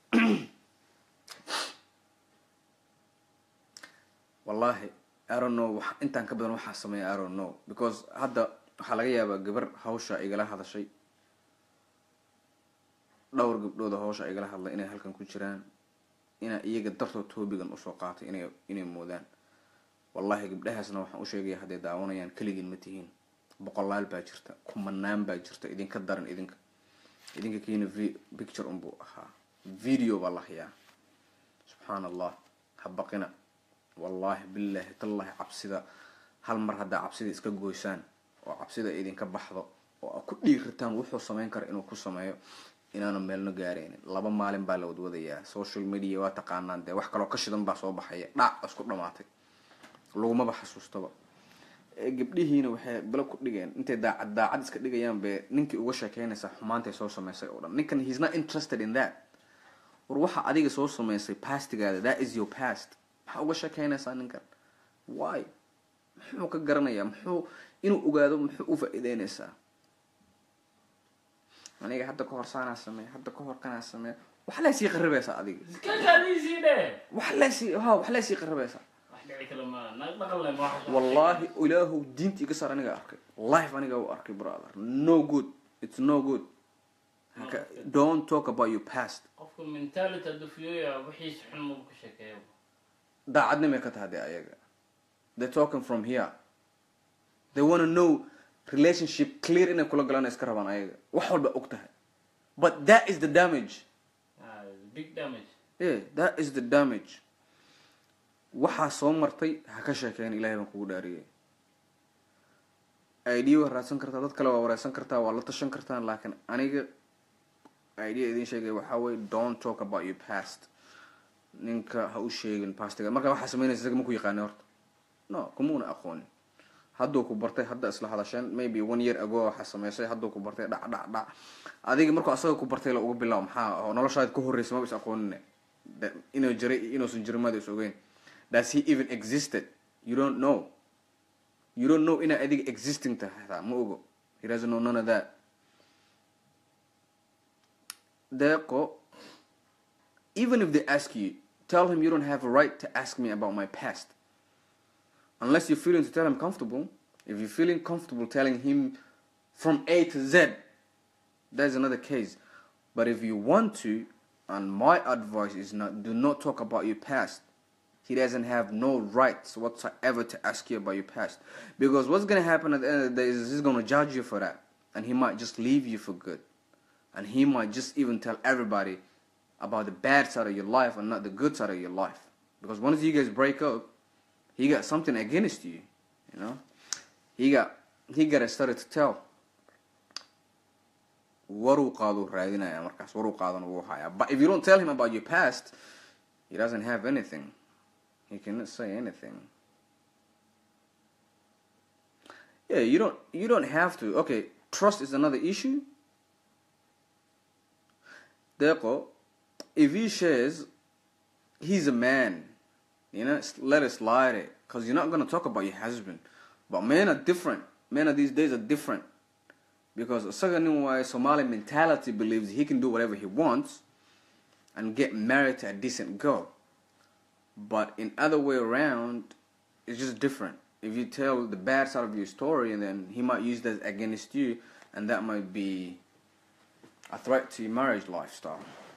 wallahi i don't know wax intaan ka badan waxaa sameeya i don't know because hadda waxaa laga yaabaa gabar hawsha igala hadashay dhowr gabdhooda hawsha igala hadlay inay halkan ku jiraan inaa iyaga dartood toobigan usoo qaatay inay inay moodaan wallahi gabdhahaasna waxaan u sheegaya hadday daawanayaan keligin ma tihiin boqolaal baa jirta kumanaan baa jirta idinka daran idinka idinka kiina v picture unbuu ahaa video baa la hayaa subxaan allah ha baqina wallahi billahi tallahi cabsida hal mar haddaa cabsida iska goysaan oo cabsida idinka baxdo oo aad ku dhiirataan wuxuu sameyn kara inuu ku sameeyo inaanu meelno gaaraynin laba maalin baa la wadwadayaa social media waa taqaanaan dee wax kaloo ka shidan baa soo baxaya dhac isku dhamaatay lagumaba xasuustaba gabdhihiina waxay bala ku dhigeen intay daacad daacad iska dhigayaan be ninkii uga sheekeynaysaa xumaantay soo sameysay oo dhan ninkan he's not interested in that war waxa adiga soo sameysay pastigaada that is your past maxaa uga sheekeynaysaa ninkan why muxuu ka garanayaa muxuu inuu ogaado muxuu u faa-iideynaysaa aniga hadda kahor saanaa sameey hadda kahor kanaa sameey wax leesii qaribaysaa adiga iskakaadiisii dhe wax leesii ha wax leesii qaribaysaa wax dhici kale ma naag dhaqan leh ma wax wallahi ilaahu diinta iga saar aniga arkay life aniga u arkay brother no good it's no good Haka- don't talk about your past qofka mentality hadduu fiyoya wixiisa xun maba ka sheekeeya daacadnimay ka tahay dee ayaga they're talking from here they wanna know relationship clear inay kula galaan iska rabaan ayaga wax walba og tahay but that is the damage Ah, big damage yeah that is the damage waxaa soo martay ha ka sheekeyn ilahay baan kugu dhaariyay idea waa raadsan kartaa dad kale waa wareysan kartaa waa la tashan kartaan laakiin aniga idea idin sheegay waxaa weye don't talk about your past ninka ha u sheegin pastiga marka waxaa sameynaysa isaga ma ku yaqaani horta no kumuuna aqoonin hadduu ku bartay hadda isla hadasheen maybe one year ago waxaa sameysay hadduu ku bartay dhac dhac dhac adiga markuu asaga ku bartay la uga bilaabo maxaa oo noloshaada ka horreysa maba is aqoonine Da- inuu jiray iyo inuusan jirin maada is ogeyn does he even existed you don't know you don't know inaa adiga existing tahay hataa ma ogo he doesn't know none of that deeqo even if they ask you tell him you don't have a right to ask me about my past unless you're feeling to tell him comfortable if you're feeling comfortable telling him from a to z that's another case but if you want to and my advice is not do not talk about your past he doesn't have no rights whatsoever to ask you about your past because what's going to happen at the end of the day is he's going to judge you for that and he might just leave you for good and he might just even tell everybody about the bad side of your life and not the good side of your life because once you guys break up he got something against you you know he got he got started to tell waruu qaaduu raadinaya markaas waruu qaadan wuu hayaa but if you don't tell him about your past he doesn't have anything he cannot say anything yeah you don't you don't have to okay trust is another issue Deco, if he shares he's a man you know s- let it slide it because you're not going to talk about your husband but men are different men of these days are different because isaga nin waaye somali mentality believes he can do whatever he wants and get married to a decent girl but in other way around it's just different if you tell the bad side of your story and then he might use that against you and that might be a threat to your marriage lifestyle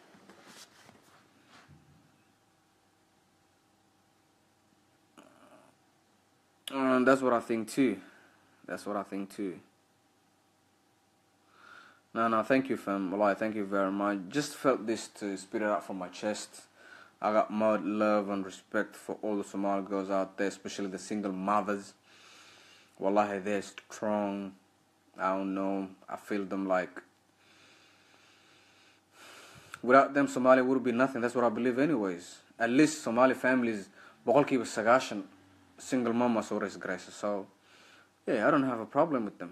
and that's what i think too that's what i think too no, no, thank you, fam. Wallahi, thank you very much. Just felt this to spit it out from my chest. I got mad love and respect for all the Somali girls out there, especially the single mothers. Wallahi, they're strong. I don't know. I feel them like. Without them, Somalia would be nothing. That's what I believe, anyways. At least Somali families, boqolkiiba sagaashan single mama soo raise grace. So, yeah, I don't have a problem with them.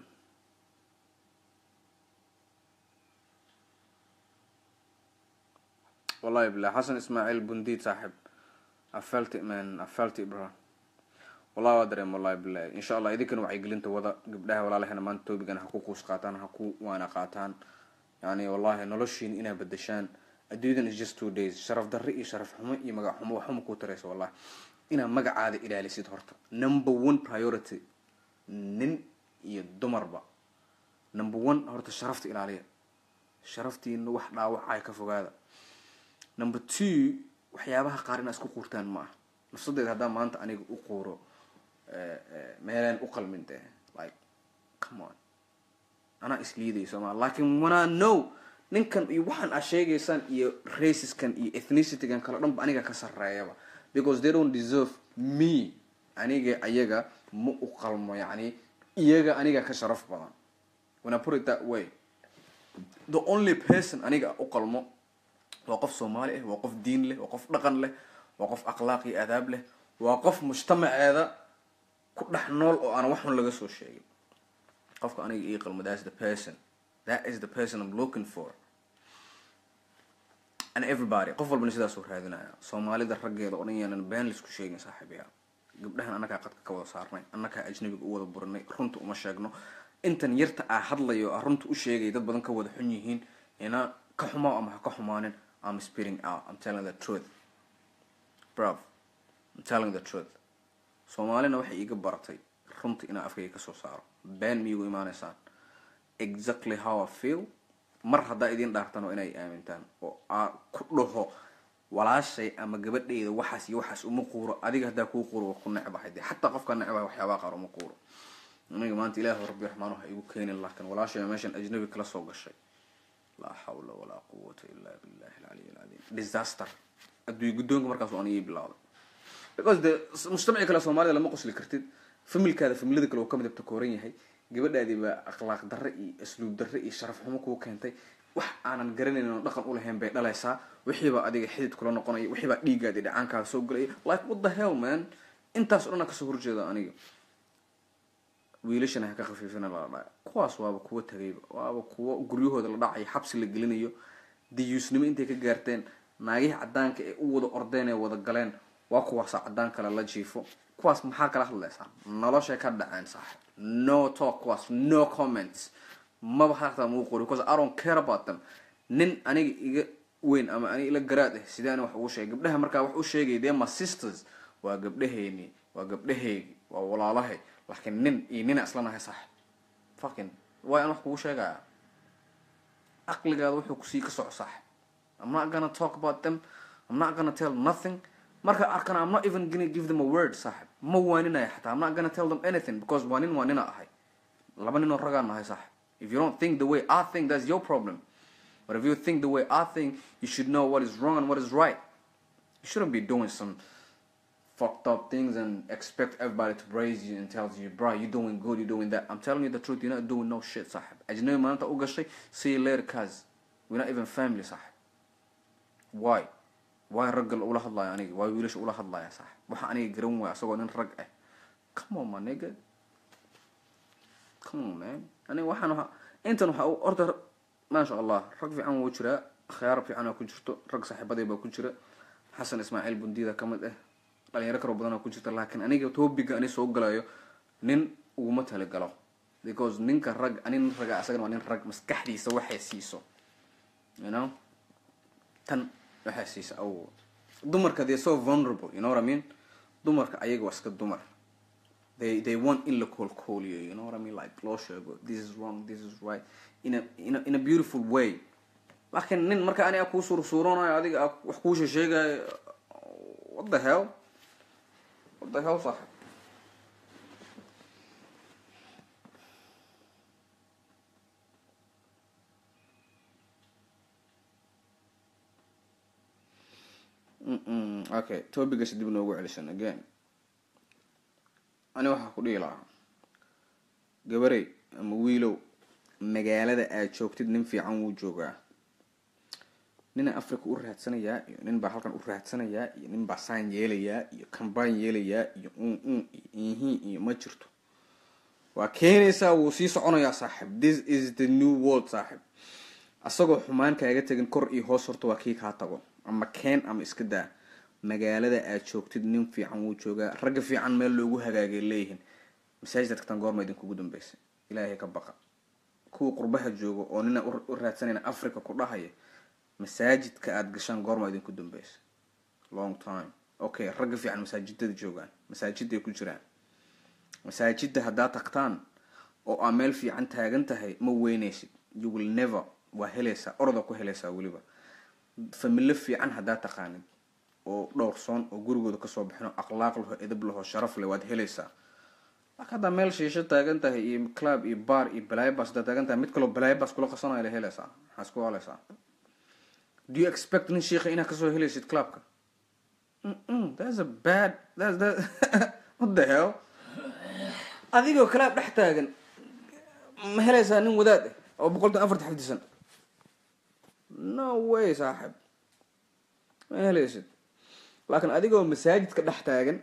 والله بالله حسن اسماعيل بنديد صاحب I felt it man I felt it bro والله waa dareem wallahi billahi insha allah idinkana waxay gelinta wada gabdhaha walaalahena maanta toobigana ha ku quus qaataan ha ku waana qaataan yani wallahi noloshiin inaa bedeshaan adduunyadan is just two days sharaf darre iyo sharaf xumo iyo magac xumo waxuma ku taraysa wallahi inaa magacaada ilaalisid horta number one priority nin iyo dumarba number one horta sharafta ilaaliya sharaftiina wax dhaawacay ka fogaada number two waxyaabaha qaar inaa isku quurtaan ma aha nafsadeeda haddaan maanta aniga u quuro meelaan u qalmin dee like come on anaa isliidayso ma laakiin wanaa no ninkan iyo waxaan aa sheegaysaan iyo raciskan iyo ethnicity-gan kale dhanba aniga ka sarreeyaba because they don't deserve me aniga ayaga ma u qalmo yacni iyaga aniga ka sharaf badan when I put it that way the only person aniga u qalmo waa qof soomaali ah waa qof diin leh waa qof dhaqan leh waa qof akhlaaq iyo adaab leh waa qof mujtamaceeda ku dhex nool oo aan waxun laga soo sheegin qofka aniga ii qalmo that's the person that is the person I'm looking for and everybody qof walbana sidaasuu raadinaya soomaalida raggeeda oo dhan yaanan been laisku sheegin saaxiibayaal gabdhahan annagaa qadka ka wada saarnay annagaa ajnabiga u wada burinay runta uma sheegno intan yarta aa hadlayo aa runta u sheegay dad badan ka wada xun yihiin ina ka xumaa ama ha ka xumaanin I'm spitting out I'm telling the truth bruv I'm telling the truth soomaalina waxay iiga baratay runta inaa afkayga kasoo saaro been miyugu imaanaysaan exactly how I feel mar haddaa idiin dhaartano inay aamintaan oo aa ku dhaho walaashay ama gabadhayda waxaas iyo waxaas uma quuro adiga haddaa kuu quuro waa ku necbahay dee xataa qofkaa necbahay waxyaabaa qaar uma quuro aniga maanta ilaahi rabbi raxmaan waxa igu keenin laakiin walaashay meeshan ajnabi kala soo gashay laa xawla walaa quwata illaa billahi alcaliy alcadiim disaster adduunya guddoonka markaas aan ii bilowday because de mujtamaci kale soomaalida lama qosli kartid familkaada familada kale oo ka midabta kooran yahay gabadhaadii baa akhlaaq darre iyo asluub darre iyo sharaf xumo kuu keentay wax aanan garanayn oo dhaqan u lahayn bay dhalaysaa wixiibaa adiga xidid kula noqonaya wixiibaa dhiiggaadi dhacaankaa soo gelaya like what the hell man intaas o dhan kasoo horjeeda aniga wiilashana ha ka khafiifina lala dhaca kuwaas waaba kuwa tagayba waaba kuwa guryahooda la dhacayo xabsi la gelinayo diyuusnimo intay ka gaarteen naagihii cadaanka ee u wada ordeen ee wada galeen waa kuwaasa cadaan kale la jiifo kuwaas maxaa kala hadlaysaa noloshay ka dhaceen saaxib no talk kuwaas no comments maba hataa muu qori because i don't care about them nin aniga iga weyn ama aniga ila garaad ah sidee ani wax ugu sheegay gabdhaha markaa wax u sheegay dee my sisters waa gabdhaheyni waa gabdhaheygi waa walaalahay laakiin nin iyo nina isla nahay saaxib fucking waa aan wax kugu sheegaya caqligaada wuxuu kusii ka soco saaxib i'm not gonna talk about them i'm not gonna tell nothing marka arkana i'm not even gonna give them a word saaxib ma waaninaya xataa i'm not gonna tell them anything because waa nin waa nina ahay laba ninoo ragaan nahay saaxib if you don't think the way i think that's your problem but if you think the way i think you should know what is wrong and what is right you shouldn't be doing some fucked up things and expect everybody to praise you and tells you, bro, you're doing good, you're doing that. I'm telling you the truth, you're not doing no shit, sahib. أجنبي ما أنت أوجشي, see you later, cuz. We're not even family, sahib. Why? Why الرجل أولا هلا يعني? Why ويلش أولا هلا يا صاحب؟ وح أنا يجرون ويا سوى نن رجع. Come on, my nigga. Come on, man. أنا وح أنا أنت نح أوردر ما شاء الله رج في عن وجرة خيار في عنا كنشرته رج صاحب بدي بكنشرة حسن إسماعيل بندي ذا كمد إيه dhalinyaro karo badan oo ku jirta laakiin aniga topiga ani soo galayo nin uguma talagalo because ninka rag ani nin raga asagana waa nin rag maskaxdiisa waxay siiso you know tan waxay siisa aw dumarka they so vulnerable you know what I mean dumarka ayaga waa iska dumar they they want in la koolkooliyo you know what I mean like loo sheego this is wrong this is right in a in a, in a beautiful way laakiin nin marka ani a kuu suursuuranayo adiga wax kuu sheegayo what the hell what the hell صاحب okay topigas dib noogu celisan again ani waxaa ku dhihi lahaa gabarey ama wiilow magaalada aad joogtid nin fiican wuu joogaa nina africa u raadsanayaa iyo nin baa halkan u raadsanayaa iyo nin baa saan yeelayaa iyo kambaan yeelayaa iyo un un iyo ihi iyo ma jirto waa keenaysaa wuu sii soconayaa saaxib this is the new world saaxib asagoo xumaan kaaga tegin kor iyo hoos horta waa kii kaa tago ama keen ama iska daa magaalada aad joogtid nin fiican wuu joogaa ragga fiican meel loogu hagaagay leeyihiin masaajid tagtaan goorma idinkugu dambeysay ilaahay ka baqa kuwa qurbaha jooga oo nina u raadsanayna africa ku dhahaya masaajidka aada gashaan goorma idinku dambeysa long time okay ragga fiican masaajidada joogaan masaajiday ku jiraan masaajida haddaad tagtaan oo aa meel fiican taagan tahay ma weyneysid you will never waa helaysaa orda ku helaysaa weliba familo fiican haddaad taqaanid oo dhowrsoon oo gurigooda kasoo bixin oo akhlaaq laho edab laho sharaf leh waad helaysaa laakiin haddaa meel shiisho taagan tahay iyo club iyo bar iyo balaybas haddaad taagan tahay mid kaloo balaybas kula qasanaya la helaysaa maxaa isku haleysaa do you expect nin sheikha inaad kasoo helaysid clubka Mm-mm, that's a bad that's that what the hell adigoo club dhex taagan ma helaysaa nin wadaad ah oo boqoltan afarta xifdisan no way saaxib ma helaysid laakiin adigoo masaajidka dhex taagan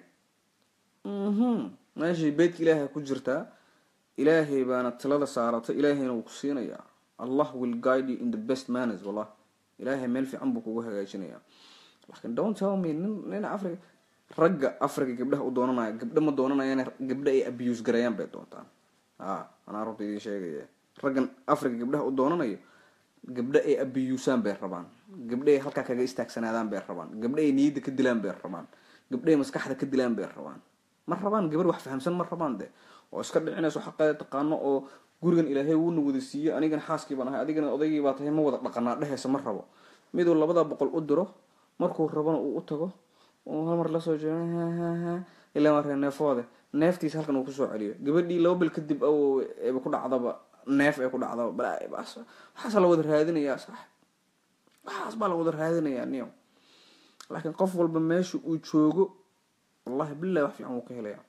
mhm meeshii beydka ilaahay ku jirtaa ilaahay baana talada saaratay ilaahayna wuu ku siinayaa allah will guide you in the best manners wallah ilaahay meel fiican buu kugu hagaajinayaa laakiin don't tell me nin nin africa ragga africa gabdhaha u doonanaya gabdha ma doonanayaan gabdha ay abuse garayaan bay doontaan ha anaa runta idiin sheegaya raggan africa gabdhaha u doonanayo gabdha ay abiyuusaan bay rabaan gabdha ay halkaa kaga istaagsanaadaan bay rabaan gabdha ay niyadda ka dilaan bay rabaan gabdha ay maskaxda ka dilaan bay rabaan ma rabaan gabar wax fahamsan ma rabaan de oo iska dhicinayso xaqeeda taqaano oo gurigan ilaahay wuuna wada siiyo anigana xaaskii baan ahay adigana odaygii baa tahay ma wada dhaqanaa dhehaysa ma rabo miduu labada boqol u diro markuu rabana uu u tago uu hal mar lasoo jeedo ilaa markaa neefoode neeftiisa halkan uu kusoo celiyo gabadhii laba bil kadib eba ku dhacdaba neef ay ku dhacdaba balbas waxaasa la wada raadinayaa sax waxaas baa la wada raadinayaa niyo laakiin qof walba meesha uu joogo wallahi billahi wax fiican wuu ka helayaa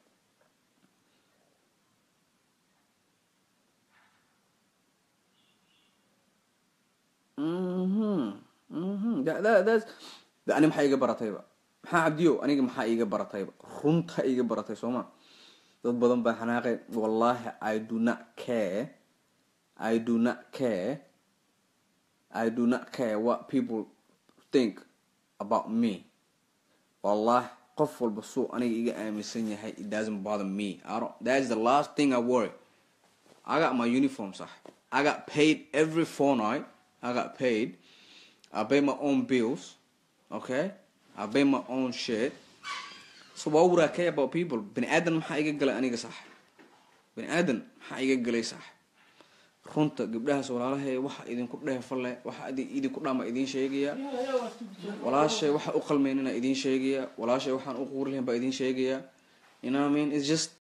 mhm mhm that, that, that's da- ani maxaa iga baratayba maxaa cabdiyo aniga maxaa iga baratayba runta iga baratay sooma dad badan baa xanaaqeen wallahi i do not care i do not care i do not care what people think about me wallahi qof walba suu aniga iga aaminsan yahay it doesn't bother me I don't, that is the last thing i worry I got my uniform صح I got paid every fortnight I got paid I pay my own bills okay I pay my own shit so why would I care about people bani aadan maxaa iga galay aniga sax bani aadan maxaa iga galay sax runta gabdhahaas walaalahay waxa idinku dheefalle waxa idi- idinku dhama idiin sheegaya walaashay waxa u qalmaynina idiin sheegaya walaashay waxaan u quuri lahayn baa idiin sheegaya you know what I mean it's just